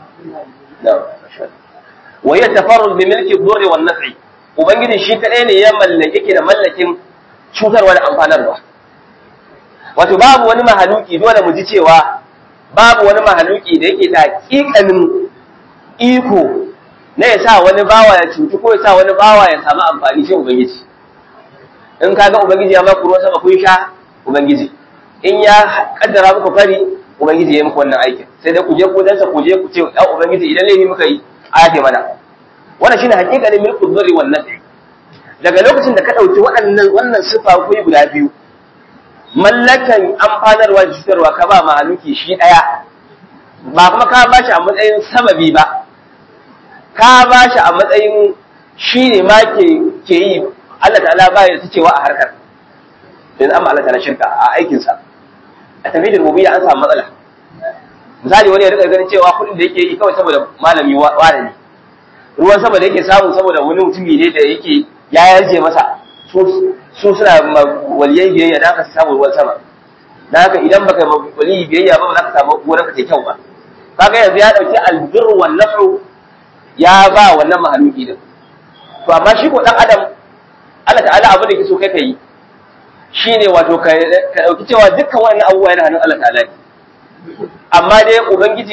[SPEAKER 1] wa ya tafarru bi milki dhurri wan naf'i ubangiji shi kadai ne ya mallake ke da mallakin cutarwa da amfanarwa wato babu wani mahaluki dole mu ji cewa babu wani mahaluki da yake da hakikanin iko na ya sa wani bawa ya cutu ko ya sa wani bawa ya samu amfani shi ubangiji in ka ga ubangiji ya maku ruwan sama kun sha ubangiji in ya kaddara muku fari ubangiji ya muku wannan aikin sai dai ku je ku dansa ku je ku ce ya ubangiji idan laifi muka yi a yafe mana wannan shine hakikalin milku dhurri wan nafi daga lokacin da ka dauki waɗannan wannan sifa ku guda biyu mallakan amfanarwa da cutarwa ka ba mahaluki shi daya ba kuma ka ba shi a matsayin sababi ba ka ba shi a matsayin shi ne ma ke yi Allah ta'ala ba ya cewa a harkar yanzu amma Allah ta'ala shirka a aikinsa a tafiyar rububiyya an samu matsala misali wani ya rika ganin cewa kuɗin da yake yi kawai saboda malami wane ne ruwan sama da yake samu saboda wani mutumi ne da yake ya yarje masa su suna waliyai biyayya da aka samu ruwan sama da haka idan baka waliyi biyayya ba ba za ka samu gonar ka ta kyau ba kaga yanzu ya dauki albir wan naf'u ya ba wannan mahaluki din to amma shi ko dan adam Allah ta'ala abin da yake so kai kai shine wato ka dauki cewa dukkan wannan abubuwa yana hannun Allah ta'ala ne amma dai ubangiji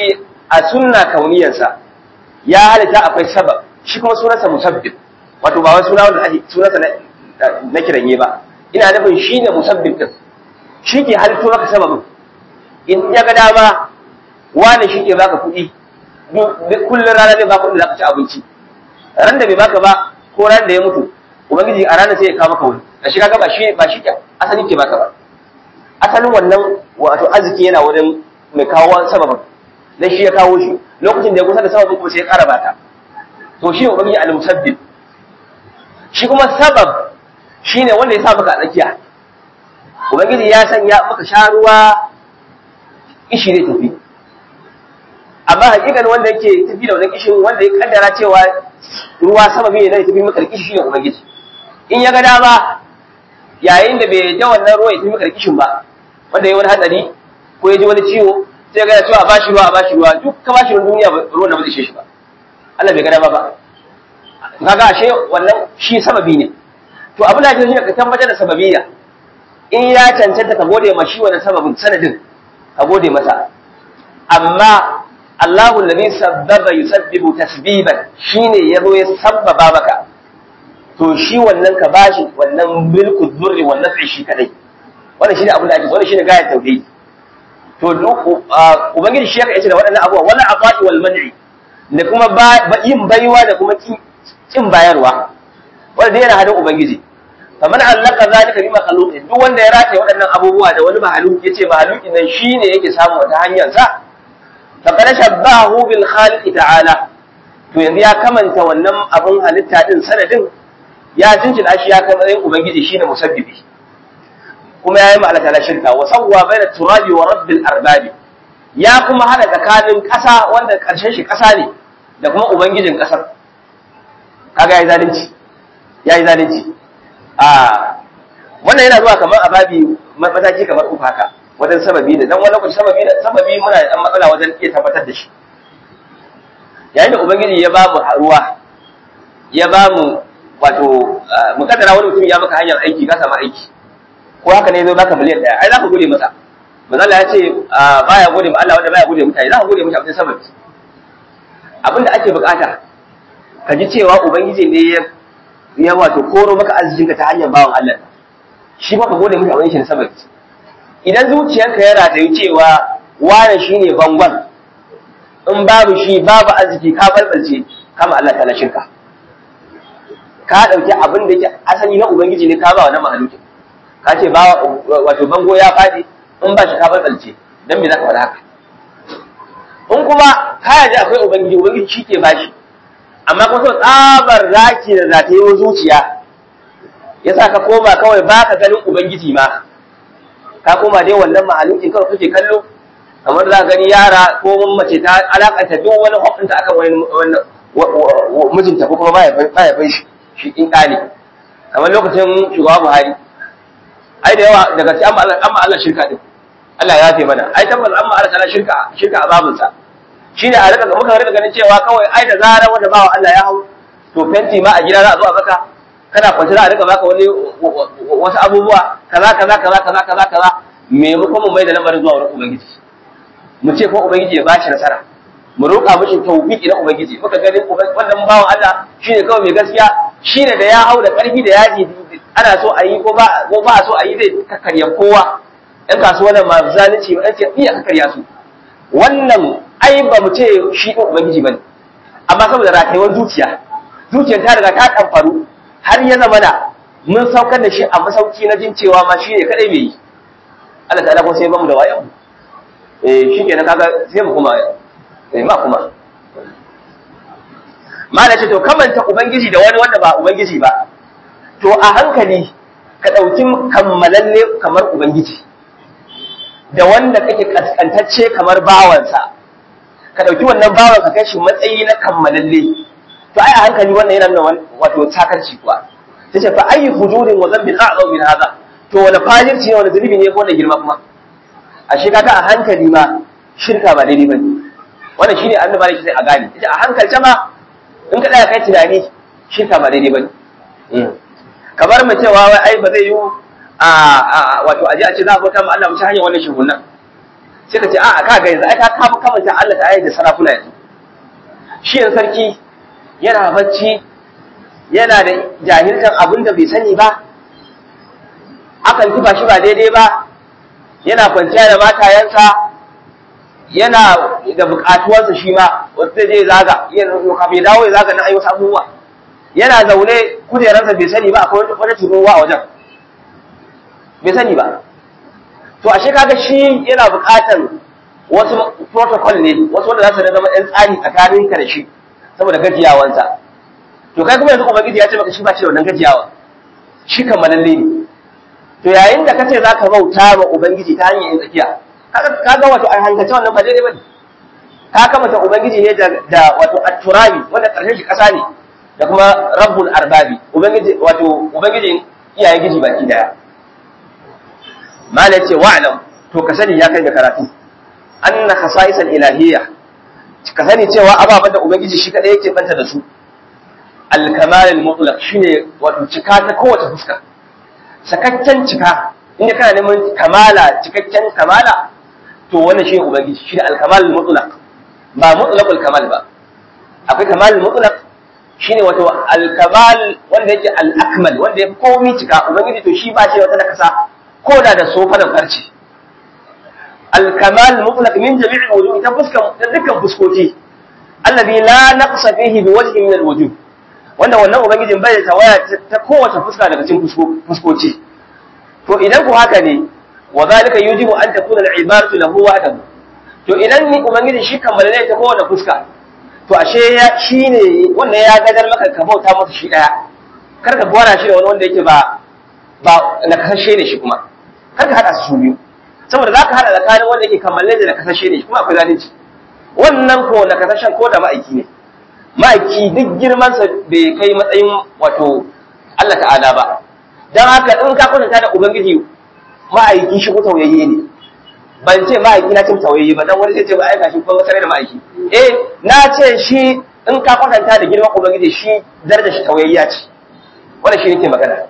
[SPEAKER 1] a sunna kauniyarsa ya halitta akwai sabab shi kuma sunansa musabbib wato ba wai suna wanda ake sunansa na kiranye ba ina nufin shi ne musabbib din shi ke halitto maka sababin in ya ga dama wani shi ke baka kuɗi kullum rana zai baka kuɗi za ka ci abinci ran da bai baka ba ko ran da ya mutu ubangiji a ranar sai ya kawo maka wani a shi kaga ba shi ba shi ke asali ke baka ba asalin wannan wato arziki yana wurin mai kawo sababin dan shi ya kawo shi lokacin da ya kusa da sababin kuma sai ya ƙara bata to shi ne ubangiji al-musabbib shi kuma sabab shine wanda ya sa maka a tsakiya ubangiji ya sanya maka sha ruwa kishi ne tafi amma hakikan wanda yake tafi da wannan kishin wanda ya kaddara cewa ruwa sababi ne na tafi maka kishi shine ubangiji in ya ga dama yayin da bai da wannan ruwa ya tafi maka kishin ba wanda ya wani hatsari ko ya ji wani ciwo sai ga cewa a bashi ruwa a bashi ruwa duk ka bashi ruwan duniya ruwan da ba zai ishe shi ba Allah bai ga dama ba kaga ashe wannan shi sababi ne to abin da ake shi ka tabbatar da sababiyya in ya cancanta ka gode ma shi wannan sababin sanadin ka gode masa amma Allahu alladhi sabbaba yusabbibu tasbiban shine yazo ya sabbaba maka to shi wannan ka bashi wannan milku dhurri wan naf'i shi kadai wannan shine abin da ake wannan shine gayat tauhid to ubangiji shi yake da waɗannan abubuwa wala aqai wal man'i da kuma yin baiwa da kuma kin bayarwa wanda yana hadin ubangiji faman allaka zalika bi makhluqin duk wanda ya rataye waɗannan abubuwa da wani mahaluki yace mahalukin nan shine yake samu wata hanyar sa faqad shabbahu bil khaliq ta'ala to yanzu ya kamanta wannan abun halitta din sanadin ya cincin shi ya kai matsayin ubangiji shine musabbibi kuma yayi ma Allah ta'ala shirka wa sawwa baina turabi wa rabbil arbabi ya kuma hada tsakanin ƙasa wanda ƙarshen shi ƙasa ne da kuma ubangijin ƙasar kaga yayi zalunci yayi zalunci a wannan yana zuwa kamar ababi mataki kamar uku haka wajen sababi da dan wani lokaci sababi da sababi muna da dan matsala wajen iya tabbatar da shi yayin da ubangiji ya ba mu ruwa ya ba mu wato mukaddara wani mutum ya maka hanyar aiki ka samu aiki ko haka ne zo baka miliyan daya ai za ka gode masa manzo Allah ya ce baya gode ma Allah wanda baya gode mutane za ka gode mutane sababi abinda ake bukata ka ji cewa ubangiji ne ya ya wato koro maka arzikinka ta hanyar bawan Allah shi ba ka gode maka abin shi na sababi idan zuciyarka ya rataye cewa wane shine bangon in babu shi babu arziki ka balbalce kama Allah ta shirka ka dauki abin da yake asali na ubangiji ne ka ba wa na mahaluki ka ce ba wato bango ya fadi in ba shi ka balbalce dan me zaka faɗa haka in kuma ka yaji akwai ubangiji ubangiji shi ke bashi amma kuma so tsabar raki da zata yi zuciya ya sa ka koma kawai ba ka ganin ubangiji ma ka koma dai wannan mahaluki kawai kake kallo kamar za gani yara ko mace ta alakanta duk wani hukunta akan wani mijinta ko kuma baya bai shi shi in kali kamar lokacin shugaba Buhari ai da yawa daga sai amma Allah shirka din Allah ya yafe mana ai tabbas amma Allah ta'ala shirka shirka a babinsa shine a rika muka rika ganin cewa kawai ai da zarar wanda bawa Allah ya hau to fenti ma a gida za a zo a baka kana kwanci za a rika baka wani wasu abubuwa kaza kaza kaza kaza kaza kaza maimakon mu mai da lamarin zuwa wurin ubangiji mu ce ko ubangiji ya bashi nasara mu roƙa mishi tawfiki na ubangiji muka gani wannan bawan Allah shine kawai mai gaskiya shine da ya hau da ƙarfi da yaji ana so a yi ko ba ko ba so a yi zai kakkarya kowa ɗan kasuwan nan ma zalunci ba ɗan ce iya kakkarya su wannan ai ba mu ce shi ɗin ubangiji bane amma saboda ratayuwar zuciya zuciyar ta riga ta ɗanfaru har ya zama da mun saukar da shi a masauki na jin cewa ma shi ne kaɗai mai yi Allah ta'ala ko sai ba mu da wayan eh shi kenan kaga sai mu kuma eh ma kuma mala ce to kamanta ubangiji da wani wanda ba ubangiji ba to a hankali ka ɗauki kammalalle kamar ubangiji da wanda kake kaskantacce kamar bawansa ka ɗauki wannan bawan ka kai shi matsayi na kammalalle to ai a hankali wannan yana nuna wato takarci kuwa tace fa ayi fujurin wa dhanbin a'zam min hadha to wani fajirci ne wani zunubi ne ko da girma kuma a shi kaga a hankali ma shirka ba daidai bane wannan shine annabi ne sai a gane ita a hankalce ma in ka tsaya kai tunani shirka ba daidai bane kamar mu cewa wai ai ba zai yi a wato aje a ce za a bauta ma Allah mu ci hanyar wannan shugunan sai ka ce a'a ka ga yanzu ai ka kafa kamanta Allah ta da sarakuna yanzu shi yan sarki yana bacci yana da jahiltan abin da bai sani ba akan kifa shi ba daidai ba yana kwanciya da matayensa yana da bukatuwarsa shi ma wata zai zaga kafin ya dawo ya zaga na ayyuka abubuwa yana zaune kujerarsa bai sani ba akwai wata turuwa a wajen bai sani ba to ashe kaga shi yana bukatar wasu protocol ne wasu wanda za su zama ɗan tsari tsakanin ka da shi saboda gajiyawansa to kai kuma yanzu ubangiji ya ce maka shi ba shi da wannan gajiyawa shi kammalalle ne to yayin da kace zaka bauta ma ubangiji ta hanyar yin tsakiya kaga wato an hankace wannan ba daidai bane ka kamata ubangiji ne da wato at-turabi wanda karshen shi kasa ne da kuma rabbul arbabi ubangiji wato ubangiji iyayen giji baki daya mala ce wa'lam to ka sani ya kai da karatu anna khasa'isal ilahiyya ka sani cewa ababen da ubangiji shi kadai yake banta da su al-kamal al-mutlaq shine wato cika ta kowace fuska sakaccen cika inda kana neman kamala cikakken kamala to wannan shi ubangiji shi da al-kamal al-mutlaq ba mutlaqul kamal ba akwai kamal al-mutlaq shine wato al-kamal wanda yake al-akmal wanda yake komai cika ubangiji to shi ba shi wata nakasa ko da da sofa da farci al-kamal mutlaq min jami' al-wujuh ta fuskan da dukkan fuskoki alladhi la naqsa fihi bi wajhin min al-wujuh wanda wannan ubangijin bai da tawaya ta kowace fuska daga cikin fuskoci to idan ku haka ne wa zalika yujibu an takuna al-ibaratu lahu wahdahu to idan ni ubangiji shi kammala ne ta kowace fuska to ashe ya shine wannan ya gadar maka ka bauta masa shi daya kar ka gwara shi da wani wanda yake ba ba na kasashe ne shi kuma kar ka hada su biyu saboda zaka hada tsakanin wanda yake kammala da na kasashe ne shi kuma akwai zalunci wannan ko na kasashen ko da ma'aiki ne ma'aiki duk girmansa bai kai matsayin wato Allah ta'ala ba don haka in ka kwatanta da ubangiji ma'aiki shi ko tauyayye ne ban ce ma'aiki na cin tauyayye ba dan wani zai ce ba aika shi ko masare da ma'aiki eh na ce shi in ka kwatanta da girman ubangiji shi darajar shi tauyayya ce wannan shi nake magana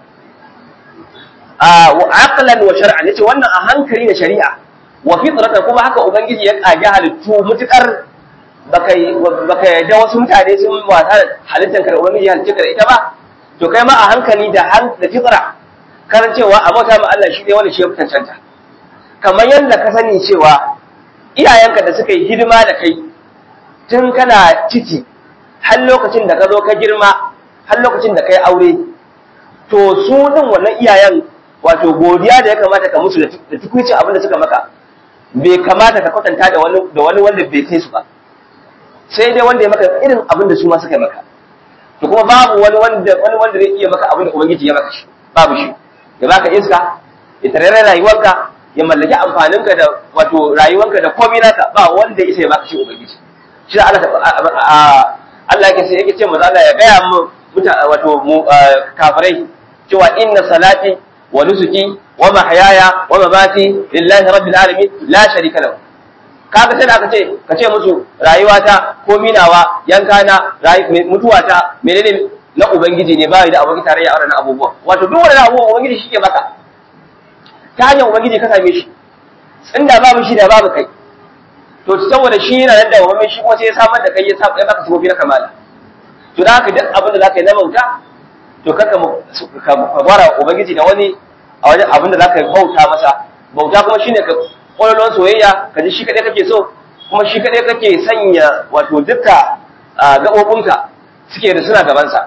[SPEAKER 1] a wa aqlan wa shar'an yace wannan a hankali da shari'a wa fitratan kuma haka ubangiji ya kage halittu mutukar baka baka yadda wasu mutane sun wasa da halittar ka da ubangiji halittar ka da ita ba to kai ma a hankali da han da fitra kan cewa a bauta ma Allah shi ne wanda shi ya cancanta kamar yadda ka sani cewa iyayenka da suka yi hidima da kai tun kana ciki har lokacin da ka zo ka girma har lokacin da kai aure to su din wannan iyayen wato godiya da ya kamata ka musu da tukuncin abin da suka maka bai kamata ka kwatanta da wani da wani wanda bai kai su ba sai dai wanda ya maka irin abin da su ma suka yi maka to kuma babu wani wanda wani wanda zai iya maka abin da ubangiji ya maka shi babu shi ya baka iska ya tarare rayuwarka ya mallaki amfaninka da wato rayuwarka da komai naka ba wanda isa ya baka shi ubangiji shi da Allah Allah yake sai yake ce manzo Allah ya gaya mu wato mu kafirai cewa inna salati wa nusuki wa mahyaya wa mamati lillahi rabbil alamin la sharika lahu kaga sai da aka ce ka ce musu rayuwata ko minawa yankana mutuwata menene na ubangiji ne bai da abokin tarayya a wannan abubuwa wato duk wannan abubuwa ubangiji shi ke maka ta hanyar ubangiji ka same shi inda babu shi da babu kai to saboda shi yana nan da wani shi kuma sai ya samar da kai ya sa ya baka sifofi na kamala to da haka duk abin da zaka yi na bauta to kaka ka fara ubangiji da wani a wajen abin da zaka bauta masa bauta kuma shine ka kwallon soyayya ka ji shi kaɗai kake so kuma shi kaɗai kake sanya wato duka gaɓoɓinka suke da suna gabansa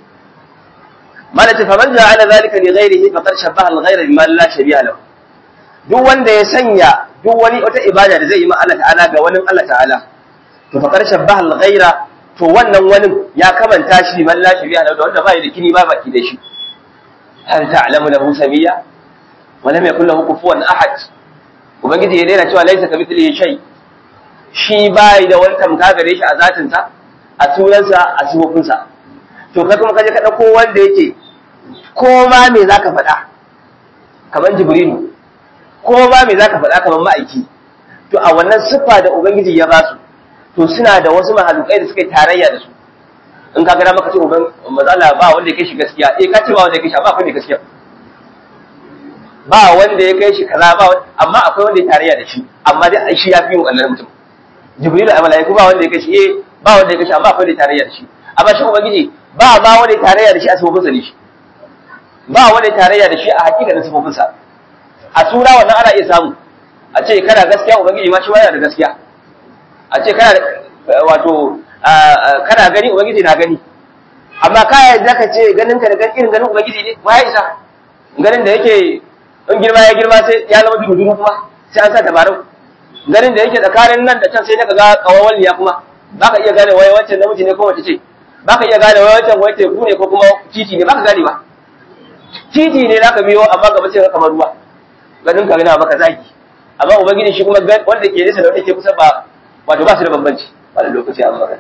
[SPEAKER 1] malaka faman ja'ala zalika li ghairihi faqad shabbaha al-ghayra bima la shabiha lahu duk wanda ya sanya duk wani wata ibada da zai yi ma Allah ta'ala ga wani Allah ta'ala to faqad shabbaha al-ghayra to wannan wani ya kamanta shi man la shabiha lahu wanda bai da kini ba baki da shi hal ta'lamu lahu samiyya wa lam yakul lahu kufuwan ahad ubangiji ya daina cewa laisa kamithlihi shay shi bai da wani tamka gare shi a zatinsa a sunansa a sifofinsa to kai kuma kaje ka dauko wanda yake ko ma me zaka faɗa kamar jibrilu ko ma me zaka faɗa kamar ma'aiki to a wannan siffa da ubangiji ya ba su to suna da wasu mahalukai da suka yi tarayya da su in ka gada maka ce uban mazala ba wanda ya kai shi gaskiya eh ka ce ba wanda ya kai shi amma akwai ne gaskiya ba wanda ya kai shi kaza ba amma akwai wanda ya tarayya da shi amma dai shi ya fi yin wannan mutum jibrilu a malaiku ba wanda ya kai shi eh ba wanda ya kai shi amma akwai wanda ya tarayya da shi amma shi ubangiji ba ma wanda ya tarayya da shi a sifofin sa ne shi ba wanda ya tarayya da shi a hakikanin sifofin sa a sura wannan ana iya samu a ce kana gaskiya ubangiji ma shi ma yana da gaskiya a ce kana wato kana gani ubangiji na gani amma ka yadda ka ce ganin ka da irin ganin ubangiji ne wa ya isa ganin da yake in girma ya girma sai ya zama dudu kuma sai an sa tabarau ganin da yake tsakanin nan da can sai ka ga kawawan ya kuma baka iya gane wai wancan namiji ne ko wace ce baka iya gane wai wancan wai teku ne ko kuma titi ne baka gane ba titi ne zaka biyo amma gaba sai ka kamar ruwa ganin ka yana maka zaki amma ubangiji shi kuma wanda ke nesa da wanda ke kusa ba wato ba su da bambanci a lokaci an magana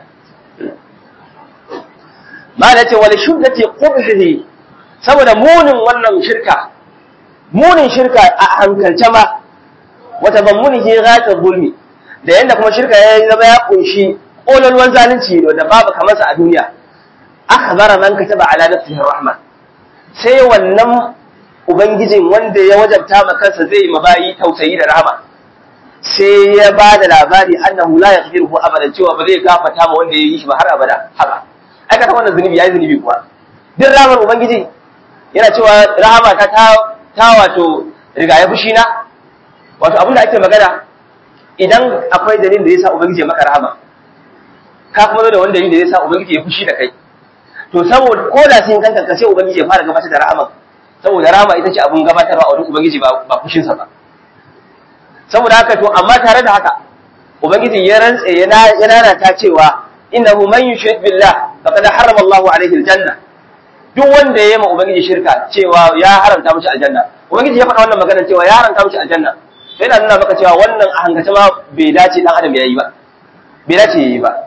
[SPEAKER 1] ma da ce wani shuddati qubhihi saboda munin wannan shirka munin shirka a hankalce ma wata bammunihi ghata zulmi da yanda kuma shirka ya zama ya kunshi kololuwan zalunci da babu kamar sa a duniya akhbara man kataba ala nafsihi rahma sai wannan ubangijin wanda ya wajabta ma kansa zai mabayi tausayi da rahama sai ya ba da labari annahu la yaghfiruhu abadan cewa ba zai gafata ma wanda ya yi shi ba har abada haka ai ka wannan zunubi yayi zunubi kuwa duk ramar ubangiji yana cewa rahama ta ta wato riga ya fushi na wato abin da ake magana idan akwai dalilin da yasa ubangiji ya maka rahama ka kuma zo da wani dalilin da yasa ubangiji ya fushi da kai to saboda ko da sun kanka ka sai ubangiji ya fara gabatar da rahama saboda rahama ita ce abun gabatarwa a wurin ubangiji ba ba fushin sa ba saboda haka to amma tare da haka ubangiji ya rantse yana yana ta cewa innahu man yushrik billah faqad harrama Allahu alaihi aljanna duk wanda ya yi ma ubangiji shirka cewa ya haramta mishi aljanna ubangiji ya faɗa wannan magana cewa ya haramta mishi aljanna sai na nuna maka cewa wannan a hankace ma bai dace dan adam yayi ba bai dace yayi ba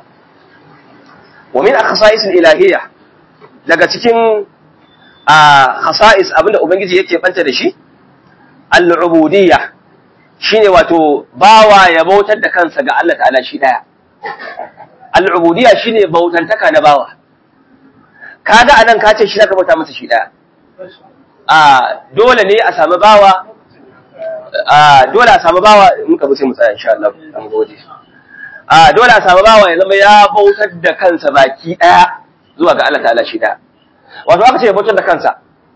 [SPEAKER 1] wa min akhsa'is ilahiyya daga cikin a khasa'is abinda ubangiji yake banta da shi al-ubudiyya shine wato bawa ya bautar da kansa ga Allah ta'ala shi daya al-ubudiyya shine bautantaka na bawa kaga anan ka ce shi zaka bauta masa shi daya a dole ne a samu bawa a dole a samu bawa in ka bi sai mu tsaya insha Allah an gode a dole a samu bawa ya zama ya bautar da kansa baki daya zuwa ga Allah ta'ala shi daya wato aka ce ya bautar da kansa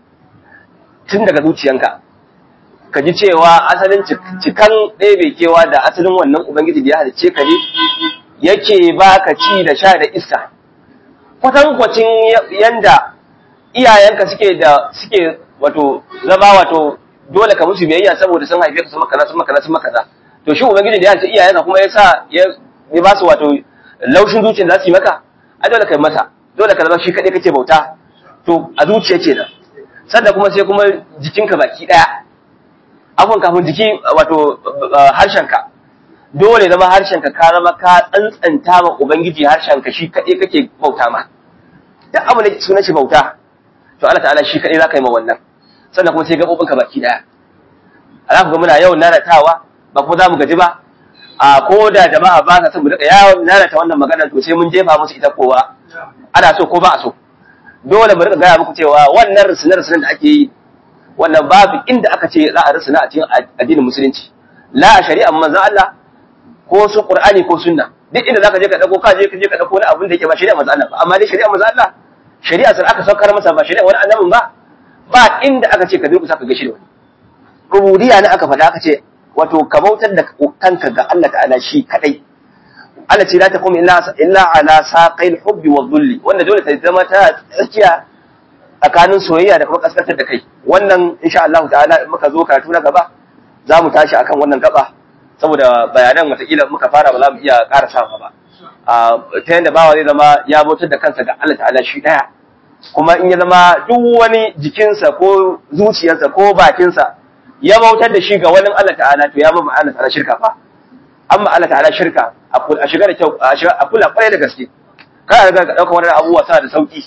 [SPEAKER 1] tun daga zuciyanka ka ji cewa asalin cikan ɗebe kewa da asalin wannan ubangiji da ya halicce ka ne yake baka ci da sha da iska kwatankwacin yanda iyayenka suke da suke wato zama wato dole ka musu biyayya saboda sun haife ka sun maka sun maka sun maka to shi ubangiji da ya halicce iyayenka kuma ya sa ya ba su wato laushin zuciyar za su yi maka a dole kai masa dole ka zama shi kaɗai kake bauta to a zuciya kenan sannan kuma sai kuma jikinka baki ɗaya afon kafin jiki wato harshenka dole zama harshenka ka zama ka tsantsanta ma ubangiji harshenka shi kaɗai kake bauta ma duk abu da suna shi bauta to Allah ta'ala shi kaɗai za ka yi ma wannan sannan kuma sai gaɓoɓinka baki ɗaya ala ku ga muna yawan nanatawa ba kuma za mu gaji ba a ko da jama'a ba sa son mu daga yawon nanata wannan magana to sai mun jefa musu ita kowa ana so ko ba a so dole mu rika gaya muku cewa wannan risine-risinen da ake yi wannan babu inda aka ce za a risina a cikin addinin musulunci la a shari'ar manzon Allah ko su Qur'ani ko sunna duk inda zaka je ka dauko ka je ka je ka dauko wani abin da yake ba shari'ar manzon Allah ba amma dai shari'ar manzon Allah shari'a sai aka saukar masa ba shari'ar wani annabin ba ba inda aka ce ka durkusa ka gashi da wani rububiyya ne aka faɗa aka ce wato ka bautar da kanka ga Allah ta'ala shi kadai Allah ce la taqum illa illa ala saqil hubbi wa dhulli wanda dole ta zama ta tsakiya tsakanin soyayya da kuma kaskantar da kai wannan insha Allah ta'ala in muka zo karatu na gaba za mu tashi akan wannan gaba saboda bayanan watakila muka fara ba za mu iya ƙara sa ba ta yadda bawa zai zama ya bautar da kansa ga Allah ta'ala shi ɗaya kuma in ya zama duk wani jikinsa ko zuciyarsa ko bakinsa ya bautar da shi ga wani Allah ta'ala to ya mama Allah ta'ala shirka fa amma Allah ta'ala shirka a shiga da kyau a kula kwarai da gaske kada ga ɗaukar wani abubuwa sa da sauki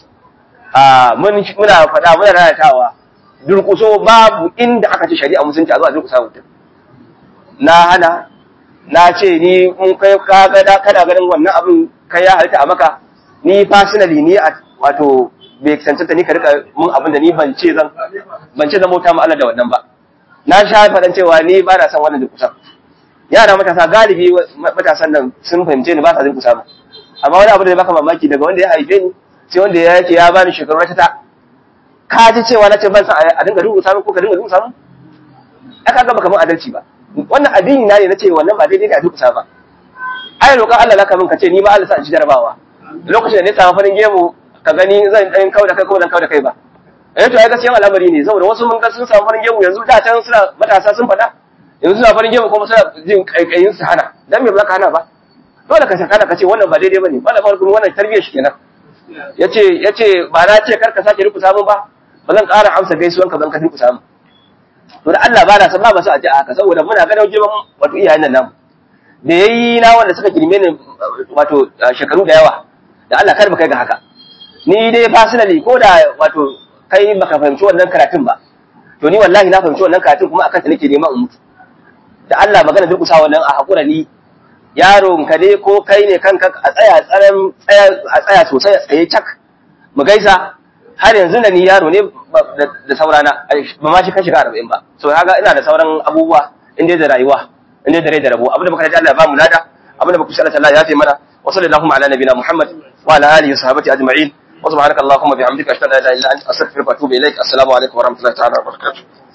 [SPEAKER 1] muna faɗa muna rayatawa durƙuso babu inda aka ce shari'a musulunci a zuwa durƙusa mutum na hana na ce ni in kai ka ga kada ganin wannan abin kai ya halitta a maka ni personally ni wato bai cancanta ni ka rika mun abin da ni ban ce zan ban ce zan bauta ma Allah da wannan ba na sha faɗan cewa ni ba na son wannan durkusa yara matasa galibi matasan nan sun fahimce ni ba sa durkusa ba amma wani abu da baka mamaki daga wanda ya haife ni sai wanda ya yake ya bani shekaru na ta ka ji cewa na ce ban san a dinga durkusa ko ka dinga durkusa mu aka ga baka mun adalci ba wannan addini na ne na ce wannan ba daidai da durkusa ba ai roƙon Allah laka min ka ce ni ma Allah sa in ci jarabawa lokacin da ne samu farin gemu ka gani zan dan kauda kai ko zan kauda kai ba eh to ai gaskiyan al'amari ne saboda wasu mun ga sun samu farin gemu yanzu da can suna matasa sun faɗa yanzu suna farin gemu kuma suna jin kaikayin su hana dan me ba ka hana ba dole ka saka ka ce wannan ba daidai bane wannan farko wannan tarbiyyar shi kenan yace yace ba na ce kar ka sake ruku samun ba ba zan ƙara amsa gaisuwan ka ban ka ruku samun to da Allah ba na san ba masu addu'a haka saboda muna ganin girman wato iyayen nan namu da yayi na wanda suka girme ni wato shekaru da yawa da Allah kar mu kai ga haka ni dai personally ko da wato kai baka fahimci wannan karatun ba to ni wallahi na fahimci wannan karatun kuma akan ta nake neman in mutu da Allah magana durkusa wannan a hakura ni yaron ka ne ko kai ne kanka a tsaya tsaran tsaya a tsaya sosai a tsaye cak mu gaisa har yanzu da ni yaro ne da saurana ba ma shi kan shiga arba'in ba so kaga ina da sauran abubuwa inda da rayuwa inda da rai da rabo abinda muka ji Allah ya ba mu lada abinda muka shalla Allah ya fi mana wa sallallahu ala nabiyina Muhammad wa ala alihi wa sahbihi ajma'in wa subhanaka allahumma bihamdika ashhadu an la ilaha illa anta astaghfiruka wa atubu ilaik assalamu alaikum wa rahmatullahi ta'ala wa barakatuh